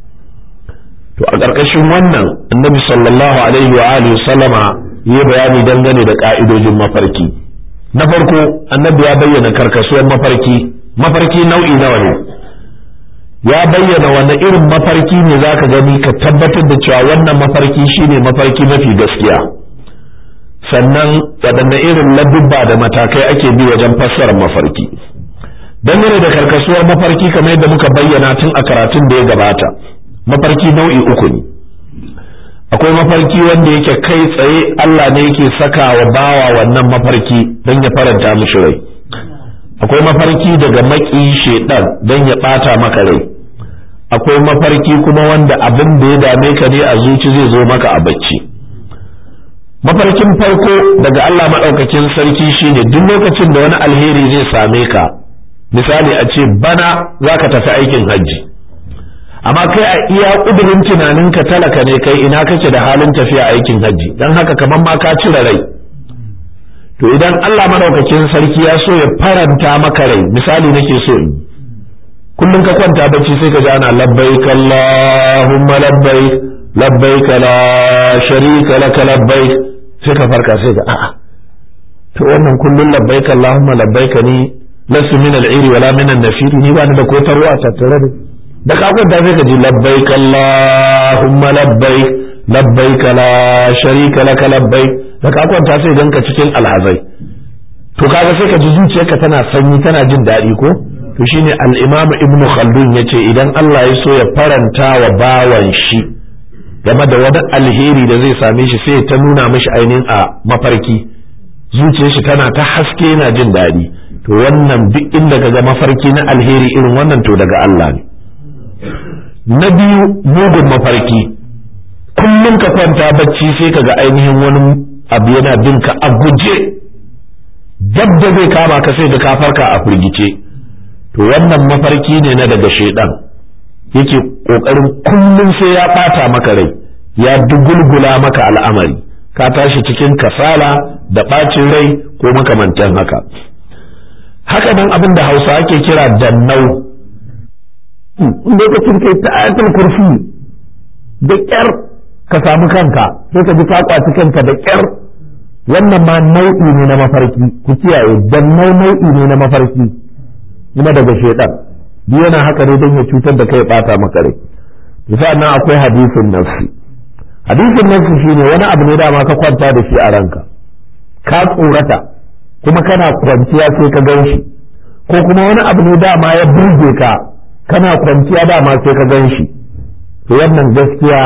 to a ƙarƙashin wannan annabi sallallahu alaihi wa alihi sallama yi bayani dangane da ƙa'idojin mafarki na farko annabi ya bayyana karkasuwar mafarki mafarki nau'i nawa ne ya bayyana wani irin mafarki ne zaka gani ka tabbatar da cewa wannan mafarki shine mafarki mafi gaskiya sannan waɗanne irin ladubba da matakai ake bi wajen fassarar mafarki dangane da karkasuwar mafarki kamar yadda muka bayyana tun a karatun da ya gabata mafarki nau'i uku ne akwai mafarki wanda yake kai tsaye Allah ne yake saka wa bawa wannan mafarki don ya faranta mishi rai akwai mafarki daga maki shedan don ya bata maka rai akwai mafarki kuma wanda abin da ya dame ka ne a zuci zai zo maka a bacci mafarkin farko daga Allah maɗaukakin sarki shine duk lokacin da wani alheri zai same ka misali a ce bana za ka tafi aikin hajji amma kai a iya ƙudurin tunaninka talaka ne kai ina kake da halin tafiya aikin hajji don haka kamar ma ka cire rai to idan Allah madaukakin sarki ya so ya faranta maka rai misali nake so in kullum ka kwanta bacci sai ka ji ana labbaik Allahumma labbaik labbaik la sharika laka labbaik sai ka farka sai ka a'a to wannan kullum labbaik Allahumma labbaik ni lasu min al-iri wala min an-nafiri ni ba ni da ko tarwa tattare da da ka kwanta sai ka ji labbaik Allahumma labbaik labbaik la sharika laka labbaik da ka kwanta sai ganka cikin alhazai to kaga sai ka ji zuciyarka tana sanyi tana jin daɗi ko to shine al-Imam Ibn Khaldun yace idan Allah ya so ya faranta wa bawan shi game da wani alheri da zai same shi sai ta nuna mishi ainihin a mafarki zuciyar shi tana ta haske yana jin daɗi to wannan duk inda kaga mafarki na alheri irin wannan to daga Allah ne na biyu mugun mafarki kullum ka kwanta bacci sai ka ga ainihin wani abu yana bin ka a guje dab da zai kama ka sai da ka farka a firgice to wannan mafarki ne na daga shaidan yake kokarin kullum sai ya bata maka rai ya dugulgula maka al'amari ka tashi cikin kasala da bacin rai ko makamantan haka haka nan abin da hausa ake kira dannau lokacin kai ta ayatul kursi da kyar ka samu kanka sai ka ji ka kwaci kanka da kyar wannan ma nau'i ne na mafarki ku kiyaye dannau nau'i ne na mafarki kuma daga shaidan duk yana haka ne don ya cutar da kai ya bata maka rai bisa nan akwai hadisin nafsi hadisin nafsi shine wani abu ne dama ka kwanta da shi a ranka ka tsorata kuma kana kwanciya sai ka gan shi ko kuma wani abu ne dama ya burge ka kana kwanciya dama sai ka gan shi to wannan gaskiya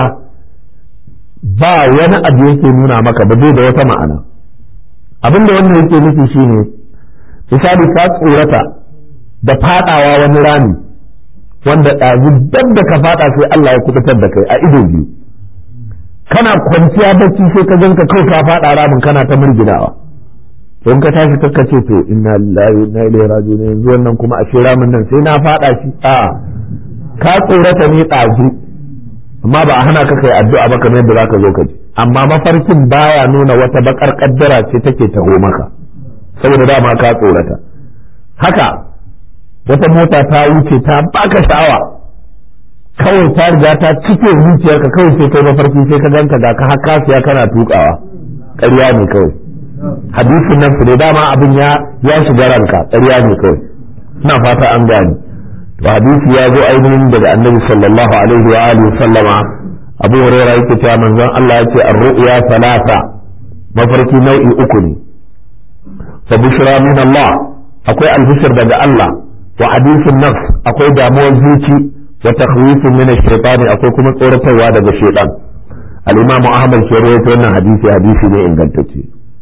ba wani abu yake nuna maka ba zai da wata ma'ana abin da wannan yake nufi shine misali ka tsorata da fadawa wani rami wanda ɗazu dab da ka fada sai Allah ya kubutar da kai a ido biyu kana kwanciya bacci sai ka ganka kai ka fada ramin kana ta murginawa to in ka tashi ka ce to inna lillahi wa inna ilaihi raji'un yanzu wannan kuma a shi ramin nan sai na fada shi a ka tsorata ne ɗazu amma ba a hana ka kai addu'a ba kamar yadda zaka zo ka ji amma mafarkin baya nuna wata bakar kaddara ce take taho maka saboda dama ka tsorata haka wata mota ta wuce ta baka sha'awa kawai ta riga ta cike zuciyarka kawai sai kai mafarki sai ka ganka ga ka har kasiya kana tukawa ƙarya ne kawai hadisin nan ne dama abin ya ya shiga ranka ƙarya ne kawai ina fata an gani to hadisi ya zo ainihin daga annabi sallallahu alaihi wa alihi sallama abu hurairah yake cewa manzon Allah yake ar-ru'ya salasa mafarki nau'i uku ne fa bushra min Allah akwai albishir daga Allah wa hadisin nafs akwai damuwar zuci wa takhwifun min ash-shaytan akwai kuma tsoratarwa daga shaytan al-imam Ahmad ke rawaito wannan hadisi hadisi ne ingantacce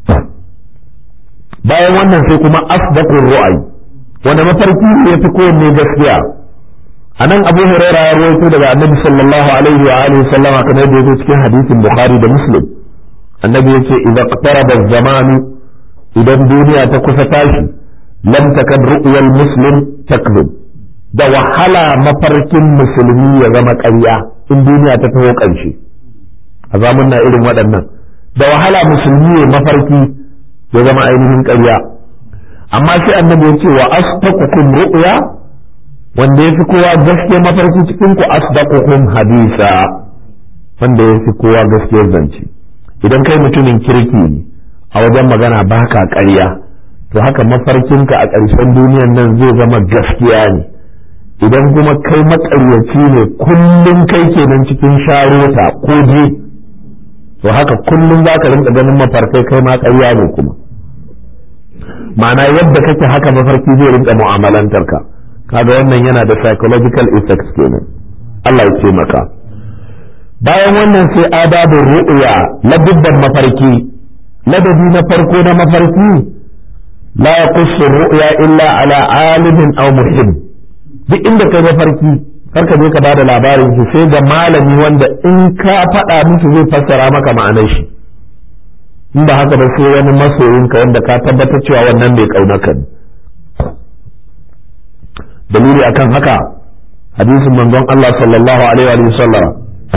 bayan wannan sai kuma asdaqur ru'ay wanda mafarki ne yafi kowanne gaskiya anan Abu Hurairah ya rawaito daga Annabi sallallahu alaihi wa alihi sallama kamar yadda yake cikin hadisin Bukhari da Muslim annabi yace idza iqtaraba az-zamanu idan duniya ta kusa tashi lam takad ru'yal muslim takzib da wahala mafarkin musulmi ya zama ƙarya in duniya ta taho ƙarshe a zamun na irin waɗannan da wahala musulmi ya mafarki ya zama ainihin ƙarya amma sai annabi ya ce wa asdaqukum ru'ya wanda ya fi kowa gaskiya mafarki cikin ku asdaqukum hadisa wanda ya fi kowa gaskiya zance idan kai mutumin kirki ne a wajen magana baka ƙarya to haka mafarkinka a ƙarshen duniyan nan zai zama gaskiya ne idan kuma kai maƙaryaci ne kullum kai kenan cikin sharota ko je to haka kullum za ka rinka ganin mafarkai kai ma ƙarya ne kuma ma'ana yadda kake haka mafarki zai rinka mu'amalantar ka kaga wannan yana da psychological effects kenan Allah ya ce maka bayan wannan sai adabin ru'ya ladubban mafarki ladabi na farko na mafarki la yaqussu ru'ya illa ala alimin aw muhim duk inda kai mafarki karka je ka bada labarin shi sai ga malami wanda in ka faɗa musu zai fassara maka ma'anar shi in ba haka ba sai wani masoyinka wanda ka tabbatar cewa wannan mai kaunaka ne dalili akan haka hadisin manzon Allah sallallahu alaihi wa sallam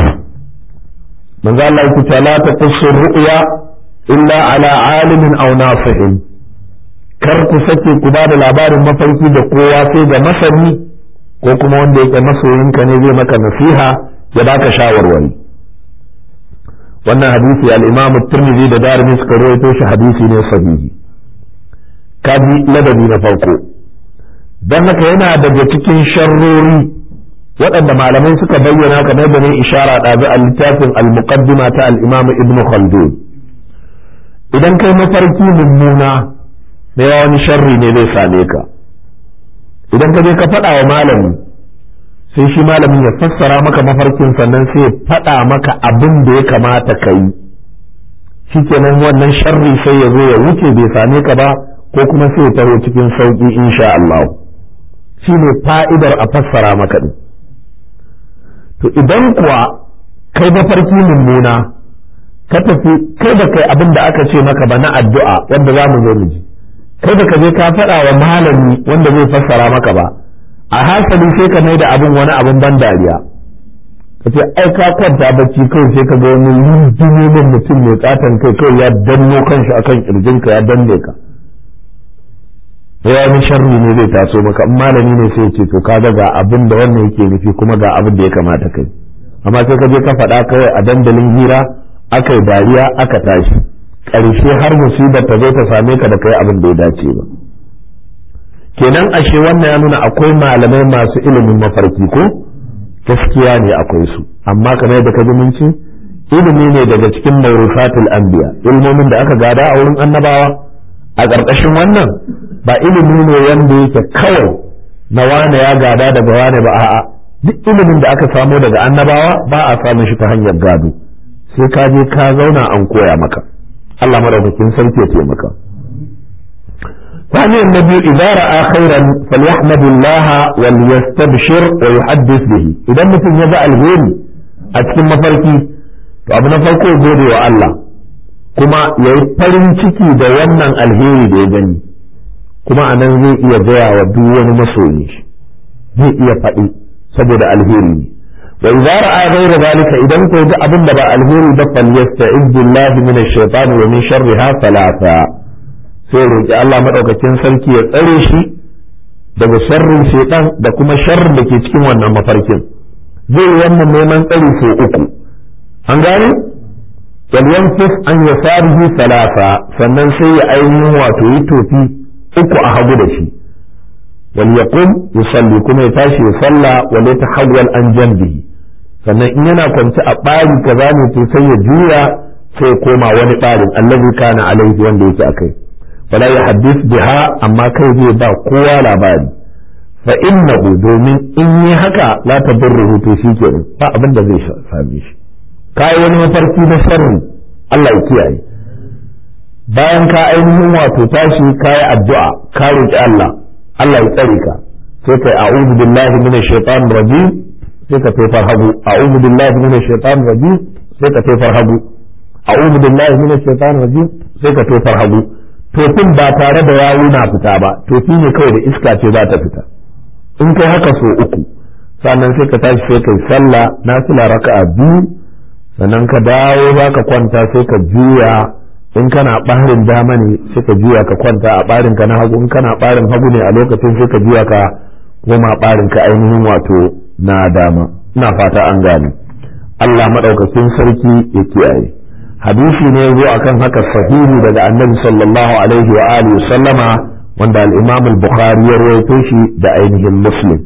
manzo Allah yake ta la taqussu ru'ya illa ala alimin aw nasihin kar ku sake ku ba da labarin mafarki da kowa sai ga masani ko kuma wanda yake masoyinka ne zai maka nasiha ya baka shawarwari wannan hadisi al-Imam Tirmidhi da Darimi suka rawaito shi hadisi ne sahihi kaji ladabi na farko dan haka yana daga cikin sharrori waɗanda malamai suka bayyana kamar da ne ishara ɗazu a littafin al-muqaddima ta al-Imam Ibn Khaldun idan kai mafarki mummuna da yawa wani sharri ne zai same ka idan ka je ka faɗa wa malami sai shi malamin ya fassara maka mafarkin sannan sai ya faɗa maka abin da ya kamata ka yi shikenan wannan sharri sai ya zo ya wuce bai same ka ba ko kuma sai ya taho cikin sauƙi insha Allah shi ne fa'idar a fassara maka ɗin to idan kuwa kai mafarki mummuna ka tafi kai da kai abin da aka ce maka ba na addu'a wanda za mu zo mu ji kai da ka je ka faɗa wa malami wanda zai fassara maka ba a hasali sai ka mai da abin wani abin ban dariya ka ce ai ka kwanta bacci kawai sai ka ga wani rinjinin mutum mai katon kai kawai ya danno kanshi akan kirjinka ya danne ka ya wani sharri ne zai taso maka in malami ne sai ce to kaga ga abin da wannan yake nufi kuma ga abin da ya kamata kai amma sai ka je ka faɗa kawai a dandalin hira aka yi dariya aka tashi ƙarshe har musibar ta zo ta same ka da kai abin da ya dace ba kenan ashe wannan ya nuna akwai malamai masu ilimin mafarki ko gaskiya ne akwai su amma kamar yadda ka ji mun ce ilimi ne daga cikin mawrufatul anbiya ilmomin da aka gada a wurin annabawa a ƙarƙashin wannan ba ilimi ne wanda yake kawai na wane ya gada daga wane ba a'a duk ilimin da aka samo daga annabawa ba a samun shi ta hanyar gado sai ka je ka zauna an koya maka Allah madaukakin sarki ya taimaka ثانيا النبي إذا رأى خيرا فليحمد الله وليستبشر ويحدث به إذا مثل يضع الهيل أتكلم مفركي فأبنا فرقه gode wa Allah kuma ya yi farin ciki da wannan alheri da ya gani kuma a nan zai iya gaya wa duk wani masoyi shi zai iya faɗi saboda alheri ne wa idza ra'a ghayra zalika idan ko ga abin da ba alheri ba fal yasta'id billahi min ash-shaytan wa min sharriha salata sai roki Allah madaukakin sarki ya tsare shi daga sharrin shaytan da kuma sharrin da ke cikin wannan mafarkin zai yi wannan neman tsari sau uku an gane yalyanfis an yasarihi salasa sannan sai ya ainihin wato yi tofi uku a hagu da shi wal yaqum yusalli kuma ya tashi ya salla wa la tahawwal an janbihi sannan in yana kwance a ɓari kaza ne to sai ya juya sai koma wani ɓarin allazi kana alaihi wanda yake akai wala ya haddith biha amma kai zai ba kowa labari fa innahu domin in yi haka la tadurruhu to shikenan ba abin da zai same shi kai wani mafarki na sharri Allah ya kiyaye bayan ka ainihin wato tashi kayi addu'a ka roki Allah Allah ya tsare ka sai kai a'udhu billahi minash shaitanir rajim sai ka tofar hagu a'udhu billahi minash shaitanir rajim sai ka tofar hagu a'udhu billahi minash shaitanir rajim sai ka tofar hagu tofin ba tare da yawu na fita ba tofi ne kawai da iska ce za ta fita in kai haka so uku sannan sai ka tashi sai kai sallah nafila raka'a biyu sannan ka dawo za ka kwanta sai ka juya in kana ɓarin dama ne sai ka juya ka kwanta a ɓarin ka na hagu in kana ɓarin hagu ne a lokacin sai ka juya ka koma ɓarin ka ainihin wato na dama ina fata an gane Allah maɗaukakin sarki ya kiyaye hadisi ne zo akan haka sahihi daga annabi sallallahu alaihi wa alihi sallama wanda al-imam al-bukhari ya rawaito shi da ainihin muslim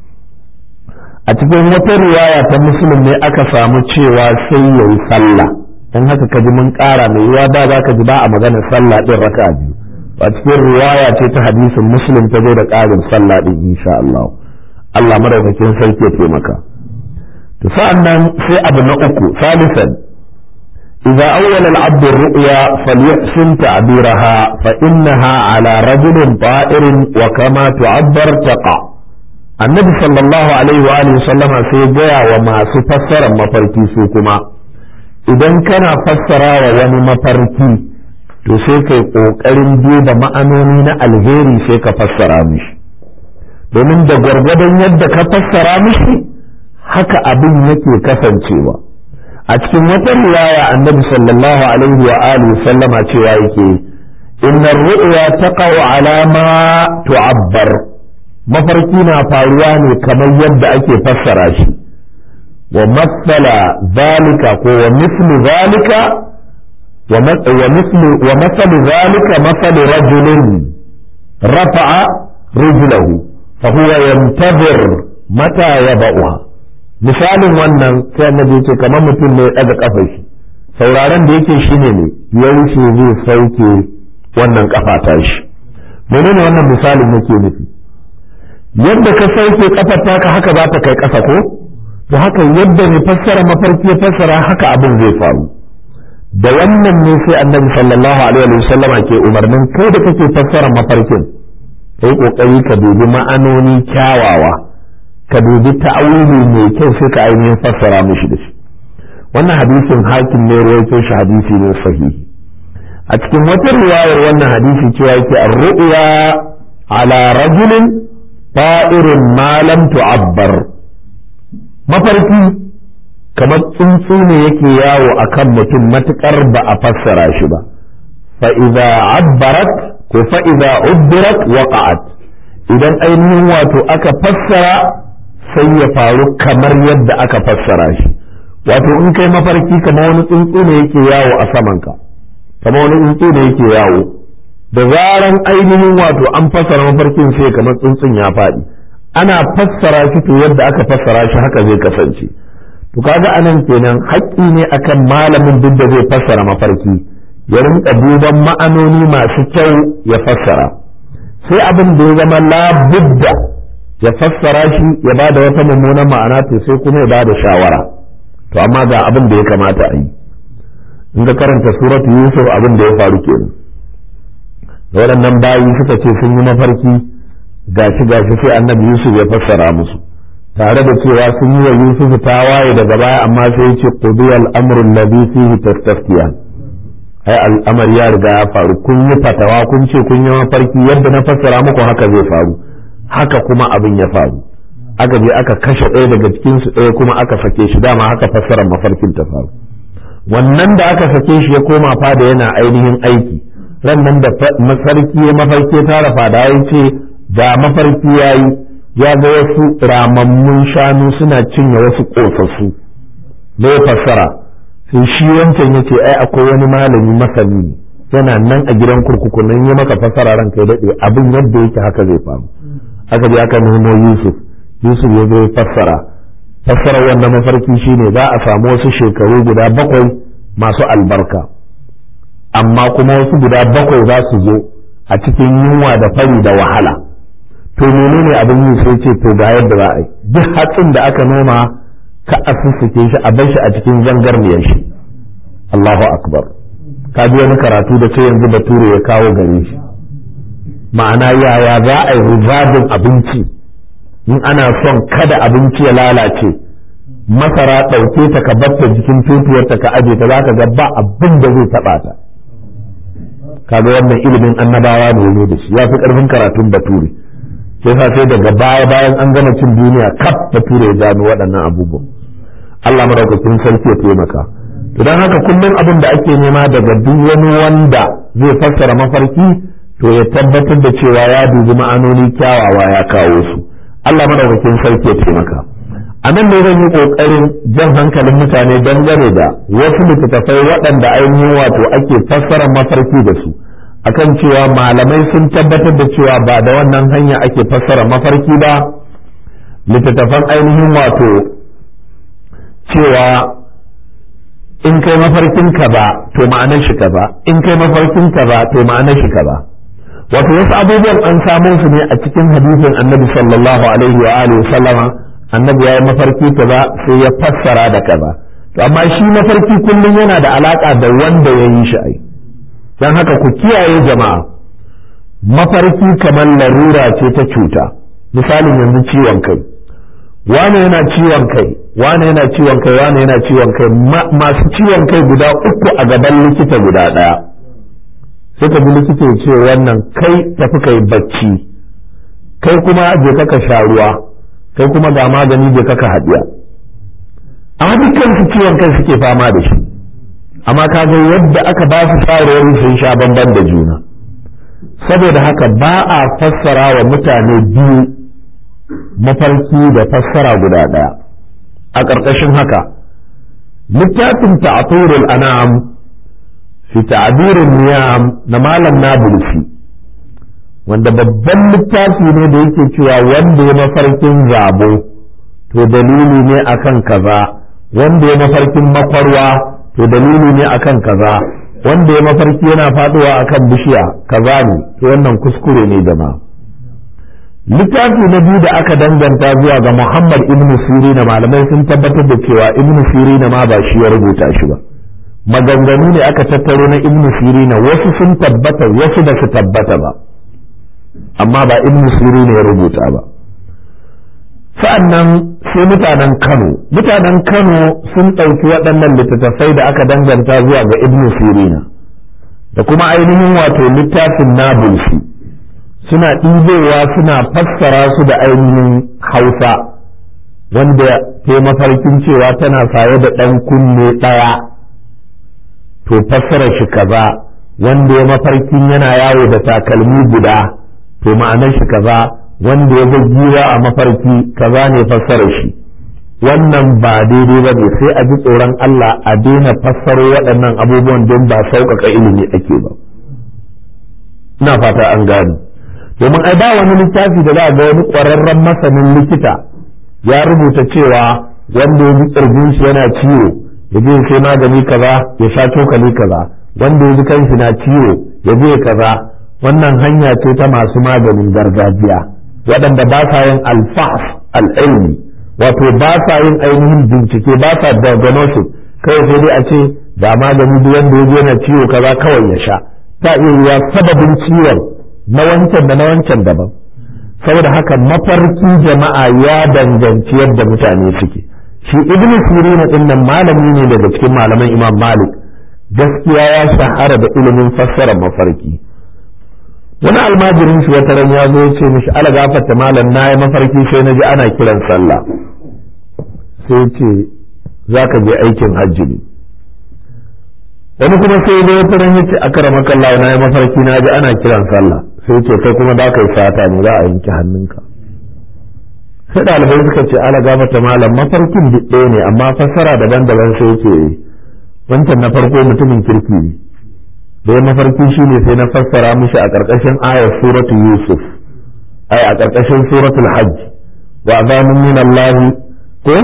a cikin wata riwaya ta muslim ne aka samu cewa sai yayi sallah dan haka kaji mun ƙara mai yiwa da za ka ji ba a magana sallah din raka biyu a cikin riwaya ce ta hadisin muslim ta zo da ƙarin sallah din insha Allah Allah madaukakin sarki ya taimaka to sa'annan sai abu na uku salisan idza awwala al-abd ar-ru'ya falyahsin ta'biraha fa innaha ala rajulin ta'irin wa kama tu'abbar taqa annabi sallallahu alaihi wa alihi sallama sai gaya wa masu fassarar mafarki su kuma idan kana fassara wa wani mafarki to sai kai ƙoƙarin duba ma'anoni na alheri sai ka fassara mishi domin da gwargwadon yadda ka fassara mishi haka abin yake kasancewa a cikin wata riwaya annabi sallallahu alaihi wa alihi sallama cewa yake inna ru'ya taqa'u ala ma tu'abbar mafarki na faruwa ne kamar yadda ake fassara shi wa matsala zalika ko wa mislu zalika wa mislu wa masalu zalika masalu rajulin rafa'a rijlahu fa huwa yantazir mata yaba'uha misalin wannan sai annabi ce kamar mutum ne ya daga kafar shi sauraron da yake shine ne yaushe zai sauke wannan kafa ta shi menene wannan misalin yake nufi yadda ka sauke kafar taka haka za ta kai ƙasa ko to haka yadda ne fassara mafarki ya fassara haka abin zai faru da wannan ne sai annabi sallallahu alaihi wa sallama ke umarnin kai da kake fassara mafarkin kai kokari ka dubi ma'anoni kyawawa ka dubi ta'awili mai kyau sai ka ainihin fassara mishi da shi wannan hadisin hakim ne ruwaito shi hadisi ne sahihi a cikin wata riwayar wannan hadisi cewa yake ar-ru'ya ala rajulin ta'irin ma lam tu'abbar mafarki kamar tsuntsu ne yake yawo akan mutum matukar ba a fassara shi ba fa idza abbarat ko fa idza ubbirat waqa'at idan ainihin wato aka fassara sai ya faru kamar yadda aka fassara shi wato in kai mafarki kamar wani tsuntsu ne yake yawo a samanka kamar wani tsuntsu ne yake yawo da zaran ainihin wato an fassara mafarkin sai kamar tsuntsun ya faɗi ana fassara shi to yadda aka fassara shi haka zai kasance to kaga anan kenan haƙƙi ne akan malamin duk da zai fassara mafarki ya rinka duban ma'anoni masu kyau ya fassara sai abin da ya zama labudda ya fassara shi ya ba da wata mummunan ma'ana to sai kuma ya ba da shawara to amma ga abin da ya kamata a yi in ka karanta suratu yusuf abin da ya faru kenan waɗannan bayi suka ce sun yi mafarki gashi gashi sai annabi yusuf ya fassara musu tare da cewa sun yi wa yusuf tawaye daga baya amma sai ya ce qudiya al-amru alladhi fihi tastaftiyan ai al'amari ya riga ya faru kun yi fatawa kun ce kun yi mafarki yadda na fassara muku haka zai faru haka kuma abin ya faru aka je aka kashe ɗaya daga cikin su ɗaya kuma aka sake shi dama haka fassarar mafarkin ta faru wannan da aka sake shi ya koma fada yana ainihin aiki ran nan da masarki ya mafarki ya tara fada ya ce da mafarki ya yi ya ga wasu ramammun shanu suna cinye wasu ƙosassu da ya fassara sai shi wancan ya ce ai akwai wani malami masani yana nan a gidan kurkuku nan ya maka fassara ranka ya daɗe abin yadda yake haka zai faru aka je aka nemo yusuf yusuf ya zo ya fassara fassara wannan mafarki shine za a samu wasu shekaru guda bakwai masu albarka amma kuma wasu guda bakwai za su zo a cikin yunwa da fari da wahala to menene abin yi sai ce to ga yadda za a yi duk hatsin da aka noma ka a sussuke shi a bar shi a cikin zangarniyar shi Allahu akbar ka ji wani karatu da sai yanzu bature ya kawo gare shi ma'ana yaya za a yi ribadin abinci in ana son kada abinci ya lalace masara ɗauke ta ka batta jikin tutiyarta ka aje ta za ka ga ba abin da zai taɓa ta kaga wannan ilimin annabawa ne ne da shi ya fi ƙarfin karatun bature sai sa sai daga baya bayan an gama cin duniya kaf bature ya gano waɗannan abubuwan Allah madaukakin sarki ya taimaka to don haka kullum abin da ake nema daga duk wani wanda zai fassara mafarki to ya tabbatar da cewa ya dubi ma'anoni kyawawa ya kawo su Allah madaukakin sarki ya taimaka a nan ne zan yi ƙoƙarin jan hankalin mutane dangane da wasu littattafai waɗanda ainihin wato ake fassara mafarki da su akan cewa malamai sun tabbatar da cewa ba da wannan hanya ake fassara mafarki ba littattafan ainihin wato cewa in kai mafarkin ka ba to ma'anar shi ka ba in kai mafarkin ka ba to ma'anar shi ka ba wato wasu abubuwan an samo su ne a cikin hadisin annabi sallallahu alaihi wa alihi sallama annabi ya yi mafarki kaza sai ya fassara da kaza to amma shi mafarki kullum yana da alaka da wanda ya yi shi ai don haka ku kiyaye jama'a mafarki kamar larura ce ta cuta misalin yanzu ciwon kai wane yana ciwon kai wane yana ciwon kai wane yana ciwon kai masu ciwon kai guda uku a gaban likita guda ɗaya sai ka bi likita ya ce wannan kai tafi kai bacci kai kuma je ka sha ruwa kai kuma ga magani je ka haɗiya amma dukkan su ciwon kai suke fama da shi amma kaga yadda aka ba su shawarwari sun sha bamban da juna saboda haka ba a fassara wa mutane biyu mafarki da fassara guda ɗaya a ƙarƙashin haka littafin ta'aturul anam fi ta'abirin niyam na malam nabulsi wanda babban littafi ne da yake cewa wanda ya mafarkin zabo to dalili ne akan kaza wanda ya mafarkin makwarwa to dalili ne akan kaza wanda ya mafarki yana faduwa akan bishiya kaza ne to wannan kuskure ne jama'a littafi na biyu da aka danganta zuwa ga Muhammad ibn Sirina malamai sun tabbatar da cewa ibn Sirina ma ba shi ya rubuta shi ba maganganu ne aka tattaro na ibn Sirina wasu sun tabbata wasu ba su tabbata ba amma ba ibn Sirina ya rubuta ba sa'annan sai mutanen Kano mutanen Kano sun ɗauki waɗannan littattafai da aka danganta zuwa ga ibn Sirina da kuma ainihin wato littafin Nabulsi suna ɗibowa suna fassara su da ainihin hausa wanda ta mafarkin cewa tana saye da ɗan kunne ɗaya to fassara shi kaza wanda ya mafarkin yana yawo da takalmi guda to ma'anar shi kaza wanda ya giwa a mafarki kaza ne fassara shi wannan ba daidai ba ne sai a ji tsoron Allah a daina fassaro waɗannan abubuwan don ba sauƙaƙa ilimi ake ba ina fata an gani domin ai ba wani littafi da za a ga wani ƙwararren masanin likita ya rubuta cewa wanda ya ji ƙirjin shi yana ciwo ya je sai magani kaza ya sha cokali kaza wanda ya ji kanshi na ciwo ya je kaza wannan hanya ce ta masu maganin gargajiya waɗanda ba sa yin alfahs al'ilmi wato ba sa yin ainihin bincike ba sa diagnosis kawai sai dai a ce ga magani duk wanda ya je yana ciwo kaza kawai ya sha ta iya yiwa sababin ciwon na wancan da na wancan daban saboda haka mafarki jama'a ya danganci yadda mutane suke shi ibnu sirina din nan malami ne daga cikin malaman imam malik gaskiya ya shahara da ilimin fassara mafarki wani almajirin shi wata ran ya zo ya ce mishi ala gafarta malam na yi mafarki sai na ji ana kiran sallah sai ce za ka je aikin hajji ne wani kuma sai zo wata ran ya ce akara makalla na yi mafarki na ji ana kiran sallah sai ce kai kuma da kai sata ne za a yanke hannunka sai ɗalibai suka ce ala gafata malam mafarkin ɗaya ne amma fassara daban-daban sai ce wancan na farko mutumin kirki ne da ya mafarki shi ne sai na fassara mishi a ƙarƙashin ayar suratu yusuf ai a ƙarƙashin suratul hajj wa azanin min Allah ko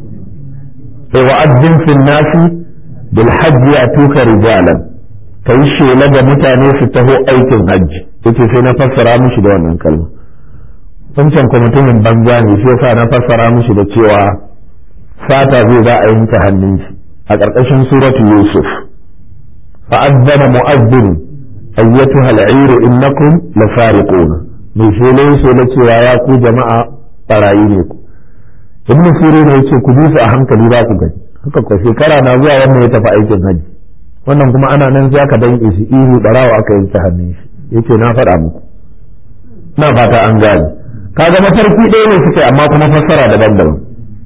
wa azzin fil nasi bil hajj yatuka rijalan kai shela da mutane su taho aikin hajji yace sai na fassara mishi da wannan kalma wancan kuma mutumin banza ne shi yasa na fassara mishi da cewa sata zai za a yanke hannun shi a ƙarƙashin suratu yusuf fa'azzana mu'azzin ayyatuha al'ir innakum lasariqun mai shele shele cewa ya ku jama'a barayi ne ku ibn sirin yace ku bi su a hankali za ku gani haka ko shekara na zuwa wannan ya tafi aikin hajji wannan kuma ana nan sai aka danke shi ihu barawa aka yanke hannun shi yace na faɗa muku na fata an gane kaga mafarki ɗaya ne suke amma kuma fassara daban-daban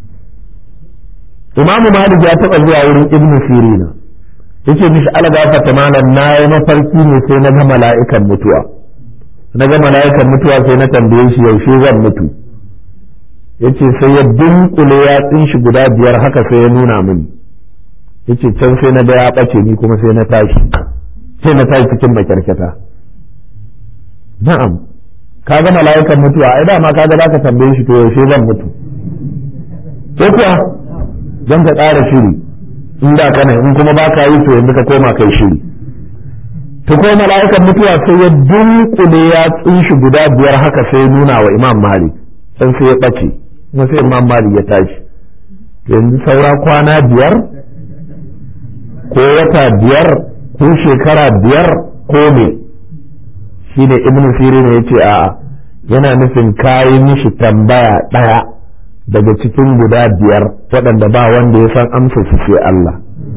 imamu malik ya taɓa zuwa wurin ibnu sirina yace mishi algafata malam na yi mafarki ne sai na ga mala'ikan mutuwa na ga mala'ikan mutuwa sai na tambaye shi yaushe zan mutu yace sai ya dunkule yatsun shi guda biyar haka sai ya nuna mini yace can sai na ga ya ɓace ni kuma sai na tashi sai na tashi cikin makyarkyata na'am ka ga mala'ikan mutuwa ai dama ka ga za ka tambaye shi to yaushe zan mutu ko kuwa don ka ƙara shiri in da kana in kuma ba ka yi to yanzu ka koma kai shiri to ko mala'ikan mutuwa sai ya dunkule ya tsinshi guda biyar haka sai nuna wa imam malik san sai ya ɓace kuma sai imam malik ya tashi yanzu saura kwana biyar ko wata biyar ko shekara biyar ko me shi ne ibn sirin ya ce a'a yana nufin kayi mishi tambaya ɗaya daga cikin guda biyar waɗanda ba wanda ya san amsa su sai Allah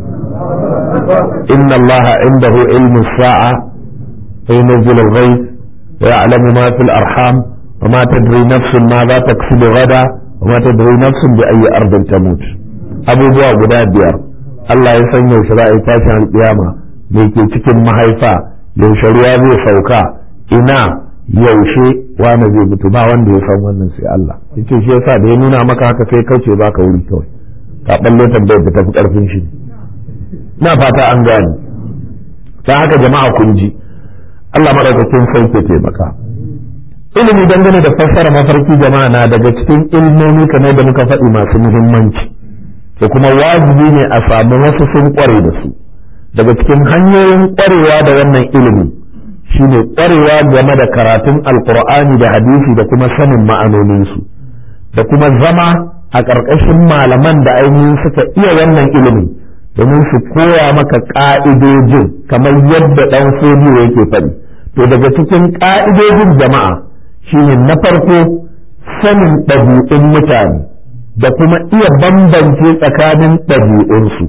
inna Allah indahu ilmu sa'a wa yunzilu al-ghayth wa ya'lamu ma fil arham وما تدري نفس ماذا تكسب غدا وما تدري نفس بأي أرض تموت أبو بوا guda biyar Allah ya san yaushe za a yi tashin alƙiyama me ke cikin mahaifa yaushe ruwa zai sauka ina yaushe wani zai mutu ba wanda ya san wannan sai Allah yace shi yasa da ya nuna maka haka kai kauce baka wuri kawai ka balle tambayar da tafi karfin shi na fata an gane dan haka jama'a kun ji Allah madaukakin sai ke taimaka ilimi dangane da fassara mafarki jama'a na daga cikin ilmomi kamar da muka faɗi masu muhimmanci da kuma wajibi ne a samu wasu sun kware da su daga cikin hanyoyin kwarewa da wannan ilimi shine kwarewa game da karatun alkur'ani da hadisi da kuma sanin ma'anoninsu da kuma zama a ƙarƙashin malaman da ainihin suka iya wannan ilimin domin su koya maka ƙa'idojin kamar yadda ɗan fodiyo yake faɗi to daga cikin ƙa'idojin jama'a shine na farko sanin ɗabi'un mutane da kuma iya bambance tsakanin ɗabi'unsu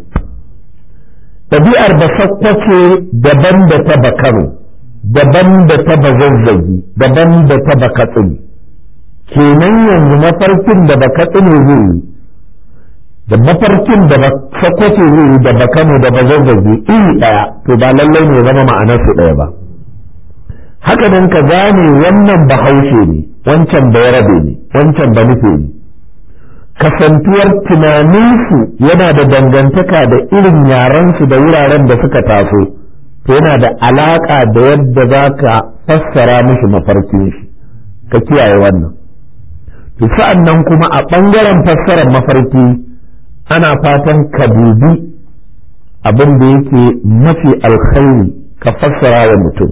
ɗabi'ar ba sakkwace daban da ta bakano daban da ta bazazzagi daban da ta bakatsini kenan yanzu mafarkin da bakatsini zai yi da mafarkin da ba sakkwace zai yi da bakano da bazazzagi iri ɗaya to ba lallai ne zama ma'anarsu ɗaya ba haka nan ka gane wannan bahaushe ne wancan ba yarabe ne wancan ba nufe ne kasantuwar tunaninsu yana da dangantaka da irin yarensu da wuraren da suka taso to yana da alaƙa da yadda za ka fassara mishi mafarkin shi ka kiyaye wannan to sa'an nan kuma a ɓangaren fassarar mafarki ana fatan ka dubi abin da yake mafi alkhairi ka fassara wa mutum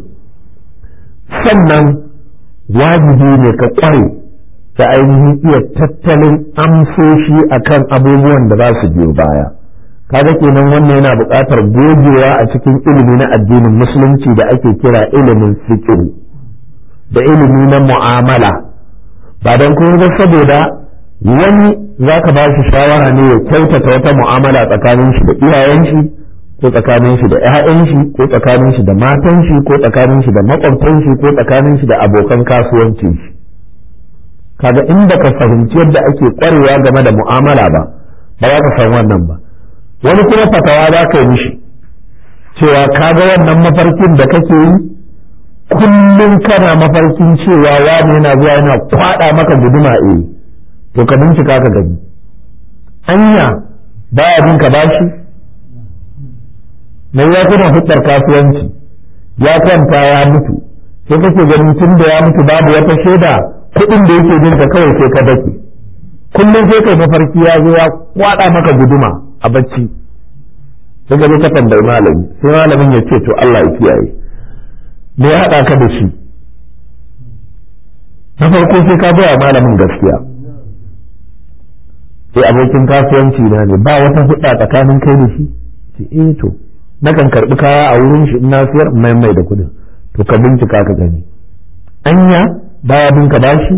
sannan wajibi ne ka ƙware ta ainihin iya tattalin amsoshi akan abubuwan da za su biyo baya kaga kenan wannan yana buƙatar gogewa a cikin ilimi na addinin musulunci da ake kira ilimin fiqh da ilimi na mu'amala ba don kuma ba saboda wani za ka ba shi shawara ne ya kyautata wata mu'amala tsakanin shi da iyayen shi ko tsakanin shi da 'ya'yan shi ko tsakanin shi da matan shi ko tsakanin shi da makwabtan shi ko tsakanin shi da abokan kasuwancin shi kaga in baka fahimci yadda ake kwarewa game da mu'amala ba ba za ka san wannan ba wani kuma fatawa za ka yi mishi cewa kaga wannan mafarkin da kake yi kullum kana mafarkin cewa wani yana zuwa yana kwada maka guduma eh to ka bincika ka gani anya baya bin ka bashi mai ya kuna hudar kasuwanci ya kwanta ya mutu sai kake ganin tun da ya mutu babu wata shaida kuɗin da yake bin ka kawai sai ka dake kullum sai kai mafarki ya zo ya kwada maka guduma a bacci sai ka ka tambayi malami sai malamin ya ce to Allah ya kiyaye me ya haɗa ka da shi na farko sai ka gaya malamin gaskiya sai abokin kasuwanci na ne ba wata hudda tsakanin kai da shi ce eh to nakan karbi kaya a wurin shi ina siyar mai mai da kudin to ka bincika ka gani anya baya bin ka bashi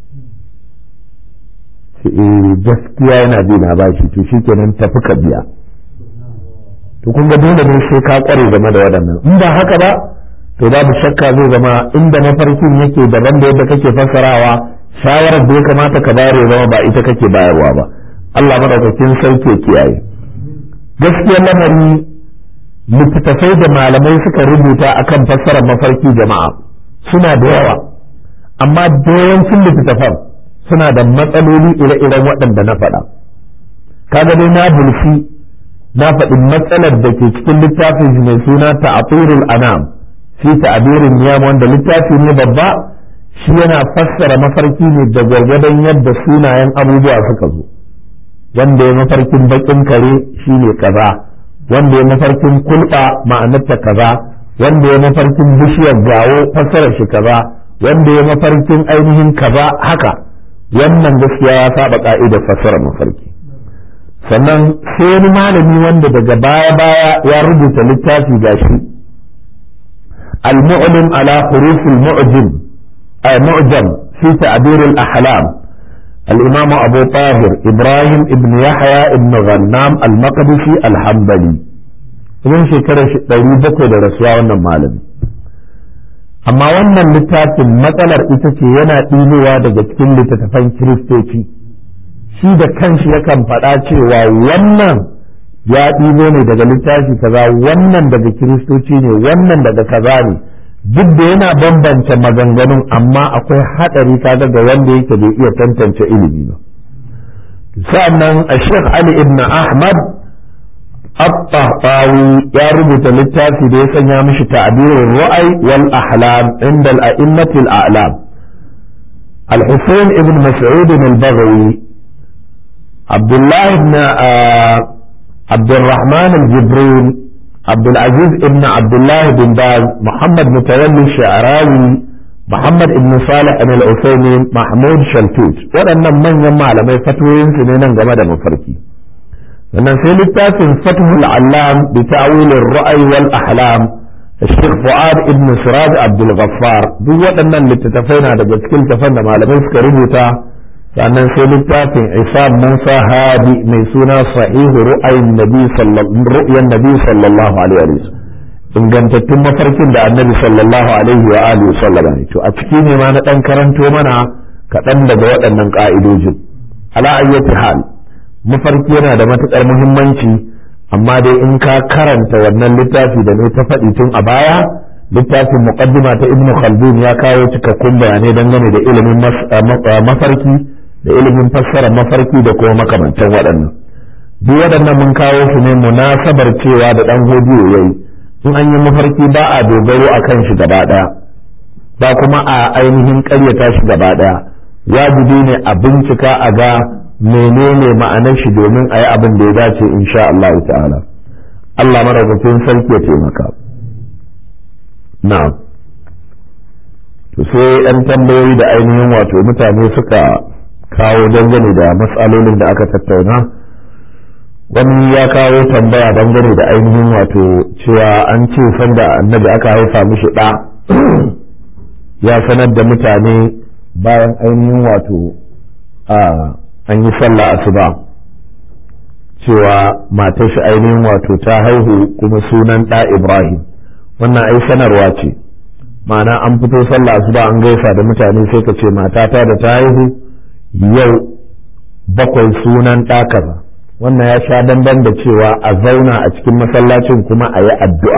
ce eh gaskiya yana bi na bashi to shikenan tafi ka biya to kun ga dole ne sai ka kware game da waɗannan in ba haka ba to babu shakka zai zama inda mafarkin yake daban da yadda kake fassarawa shawarar da ya kamata ka bayar ya zama ba ita kake bayarwa ba Allah madaukakin sauke kiyaye gaskiyar lamari littattafai da malamai suka rubuta akan fassarar mafarki jama'a suna da yawa amma da yawancin littattafan suna da matsaloli ire-iren waɗanda na faɗa kaga dai na bulfi na faɗi matsalar da ke cikin littafin mai suna ta'atirul anam fi ta'abirin niyam wanda littafi ne babba shi yana fassara mafarki ne da gwargwadon yadda sunayen abubuwa suka zo wanda ya mafarkin bakin kare shine kaza wanda ya mafarkin kulɓa ma'anarta kaza wanda ya mafarkin bishiyar gawo fassarar shi kaza wanda ya mafarkin ainihin kaza haka wannan gaskiya ya saba ka'idar fassarar mafarki sannan sai wani malami wanda daga baya baya ya rubuta littafi gashi al-mu'lim ala huruf al-mu'jim ay mu'jam fi ta'bir al-ahlam الإمام أبو طاهر إبراهيم ابن يحيى ابن غنام المقدسي الحنبلي idan shekarar ɗari bakwai da rasuwa wannan malami amma wannan littafin matsalar ita ce yana ɗibowa daga cikin littattafan kiristoci shi da kanshi yakan faɗa cewa wannan ya ɗibo ne daga littafi kaza wannan daga kiristoci ne wannan daga kaza ne duk da yana bambance maganganun amma akwai haɗari kaga ga wanda yake bai iya tantance ilimi ba sa'annan a Sheikh Ali ibn Ahmad الطهطاوي يا ربط للتافي دي سنيا مش تعبير الرؤي والأحلام عند الأئمة الأعلام الحسين ابن مسعود البغوي عبد الله بن آه عبد الرحمن الجبرين عبد العزيز ابن عبد الله بن باز محمد متولي الشعراوي محمد ابن صالح بن العثيمين محمود شلتوت waɗannan manyan malamai fatoyinsu ne nan game da mafarki sannan sai littafin fathul allam bi ta'wilin ra'ayi wal ahlam Sheikh Fuad ibn Siraj Abdul Ghaffar duk waɗannan littattafai na daga cikin tafan da malamai suka rubuta sannan sai littafin Isam Musa Hadi mai suna sahihu ru'ayin nabi ru'yan nabi sallallahu alaihi wa sallam ingantattun mafarkin da annabi sallallahu alaihi wa alihi sallam to a ciki ne ma na dan karanto mana kaɗan daga waɗannan ƙa'idojin ala ayyati hal mafarki yana da matuƙar muhimmanci amma dai in ka karanta wannan littafi da ne ta faɗi tun a baya littafin muqaddima ta ibnu khaldun ya kawo cikakkun bayanai dangane da ilimin mafarki da ilimin fassarar mafarki da kuma makamantan waɗannan duk waɗannan mun kawo su ne munasabar cewa da ɗan hodiyo yayi in an yi mafarki ba a dogaro a kan shi gaba ɗaya ba kuma a ainihin ƙaryata shi gaba ɗaya wajibi ne a bincika a ga menene ma'anar shi domin a yi abin da ya dace insha Allah ta'ala Allah maraukakin sarki ya taimaka na'am to sai ɗan tambayoyi da ainihin wato mutane suka kawo dangane da matsalolin da aka tattauna wani ya kawo tambaya dangane da ainihin wato cewa an ce sanda annabi aka haifa mishi ɗa ya sanar da mutane bayan ainihin wato a an yi sallah asuba cewa matar shi ainihin wato ta haihu kuma sunan ɗa ibrahim wannan ai sanarwa ce ma'ana an fito sallah asuba an gaisa da mutane sai ka ce matata da ta haihu yau bakwai sunan ɗa kaza wannan ya sha dandan da cewa a zauna a cikin masallacin kuma a yi addu'a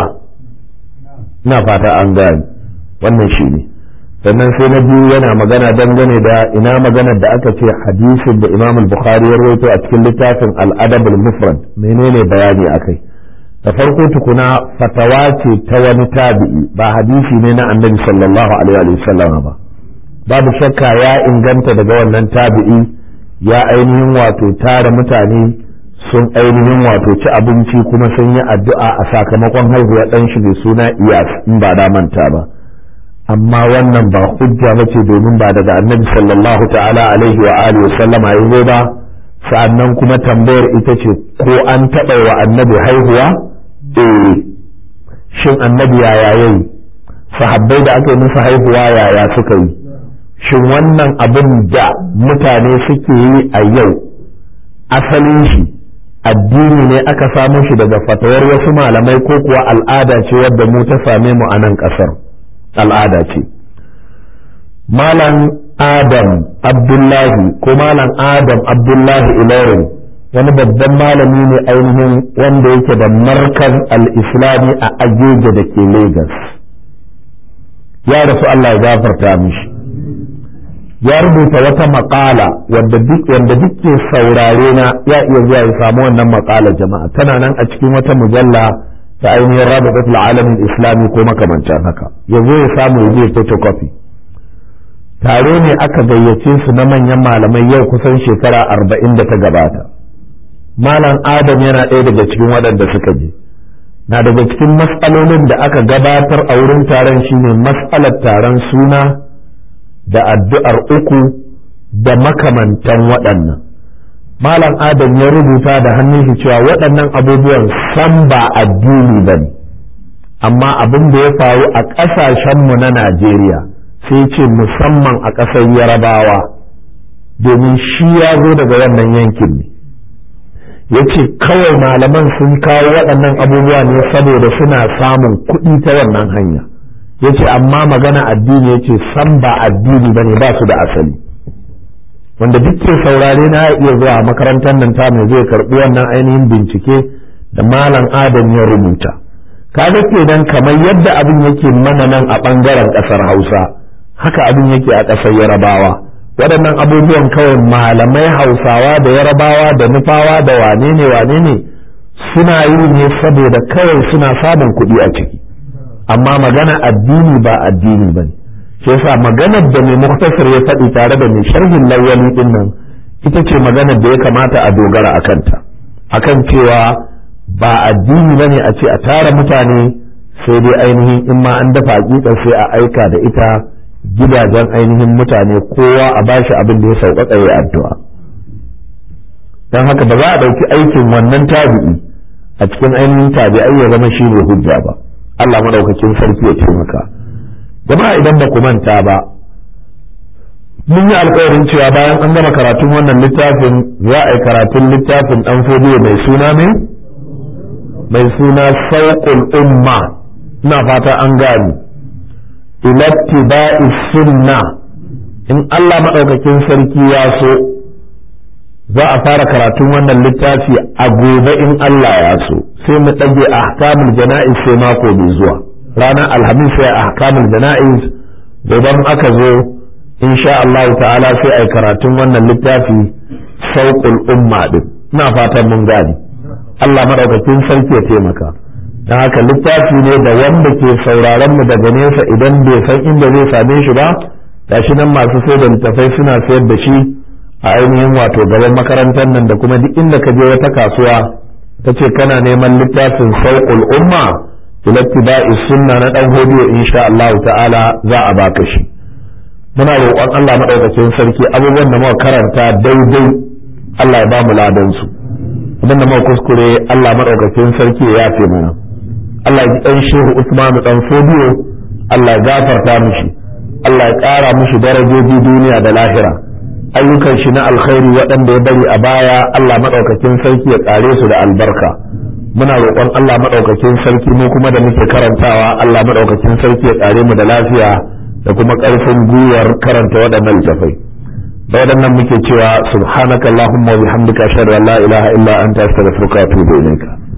ina fata an gani wannan shi ne sannan sai na biyu yana magana dangane da ina magana da aka ce hadisin da imam bukhari ya rawaito a cikin littafin al'adab al-mufrad menene bayani akai da farko tukuna fatawa ce ta wani tabi'i ba hadisi ne na annabi sallallahu alaihi wa sallam ba babu shakka ya inganta daga wannan tabi'i ya ainihin wato tara mutane sun ainihin wato ci abinci kuma sun yi addu'a a sakamakon haihuwa ɗan shi mai suna iyas in ba da manta ba amma wannan ba hujja ba ce domin ba daga annabi sallallahu ta'ala alaihi wa alihi wa sallama ya zo ba sa'annan kuma tambayar ita ce ko an taɓa wa annabi haihuwa eh shin annabi yaya yayi sahabbai da aka yi musu haihuwa yaya suka yi shin wannan abin da mutane suke yi a yau asalin shi addini ne aka samo shi daga fatawar wasu malamai ko kuwa al'ada ce wadda mu ta same mu a nan ƙasar al'ada ce malam adam abdullahi ko malam adam abdullahi ilorin wani babban malami ne ainihin wanda yake da markaz al-islami a ajeje da ke lagos ya rasu allah ya gafarta mishi ya rubuta wata maƙala wanda duk wanda duke saurare na ya iya zuwa ya samu wannan maƙala jama'a tana nan a cikin wata mujalla ta ainihin rabitatul alamin islami ko makamancin haka ya zo ya samu ya je photocopy taro ne aka gayyace su na manyan malamai yau kusan shekara arba'in da ta gabata malam adam yana ɗaya daga cikin waɗanda suka je na daga cikin matsalolin da aka gabatar a wurin taron shine matsalar taron suna da addu'ar uku da makamantan waɗannan. Malam Adam ya rubuta da hannun shi cewa waɗannan abubuwan san ba addini ba ne, amma abin da ya faru a ƙasashenmu na Najeriya sai ce musamman a ƙasar Yarabawa, domin shi ya zo daga wannan yankin ne. Ya ce kawai malaman sun kawo waɗannan abubuwa ne saboda suna samun kuɗi ta wannan hanya. ya ce amma magana addini ya ce san ba addini ba ne ba su da asali wanda duk ke saurare na iya zuwa makarantar nan ta mai zai karɓi wannan ainihin bincike da malam adam ya rubuta kaga kenan kamar yadda abin yake mana nan a ɓangaren ƙasar hausa haka abin yake a ƙasar yarabawa waɗannan abubuwan kawai malamai hausawa da yarabawa da nufawa da wane ne wane ne suna yi ne saboda kawai suna samun kuɗi a ciki amma magana addini ba addini ba ne shi yasa maganar da mai muktasar ya faɗi tare da mai sharhin lawali ɗin nan ita ce maganar da ya kamata a dogara a kanta akan cewa ba addini ba ne a ce a tara mutane sai dai ainihin in ma an dafa hakikar sai a aika da ita gidajen ainihin mutane kowa a bashi abin da ya sauƙaƙa ya addu'a don haka ba za a ɗauki aikin wannan tabi'i a cikin ainihin tabi'ai ya zama shi ne hujja ba Allah maɗaukakin sarki ya taimaka jama'a idan ba ku manta ba mun yi alkawarin cewa bayan an gama karatun wannan littafin za a yi karatun littafin ɗan fodiyo mai suna ne mai suna sauƙul umma ina fata an gani ilattiba'i sunna in Allah maɗaukakin sarki ya so za a fara karatun wannan littafi a gobe in Allah ya so sai mu ɗage ahkamul jana'iz sai mako mai zuwa ranar alhamis sai ahkamul jana'iz gobe aka zo insha Allah ta'ala sai a karatun wannan littafi sauƙul umma din ina fatan mun gani Allah maɗaukakin sarki ya taimaka don haka littafi ne da wanda ke sauraron mu daga nesa idan bai san inda zai same shi ba gashi nan masu sai da littafai suna sayar da shi a ainihin wato gaban makarantar nan da kuma duk inda ka je wata kasuwa ta ce kana neman littafin sauƙul umma ilattiba'i sunna na dan hodiyo insha Allah ta'ala za a baka shi muna roƙon Allah madaukakin sarki abubuwan da muka karanta daidai Allah ya ba mu ladan su abin da muka kuskure Allah madaukakin sarki ya yafe mana Allah ya dan shehu Usman dan Fodiyo Allah ya gafarta mishi Allah ya ƙara mishi darajoji duniya da lahira ayyukan shi na alkhairi waɗanda ya bari a baya Allah maɗaukakin sarki ya ƙare su da albarka muna roƙon Allah maɗaukakin sarki mu kuma da muke karantawa Allah maɗaukakin sarki ya ƙare mu da lafiya da kuma ƙarfin gwiwar karanta waɗannan littafai da waɗannan muke cewa subhanakallahumma wa bihamdika ashhadu an la ilaha illa anta astaghfiruka wa atubu ilayka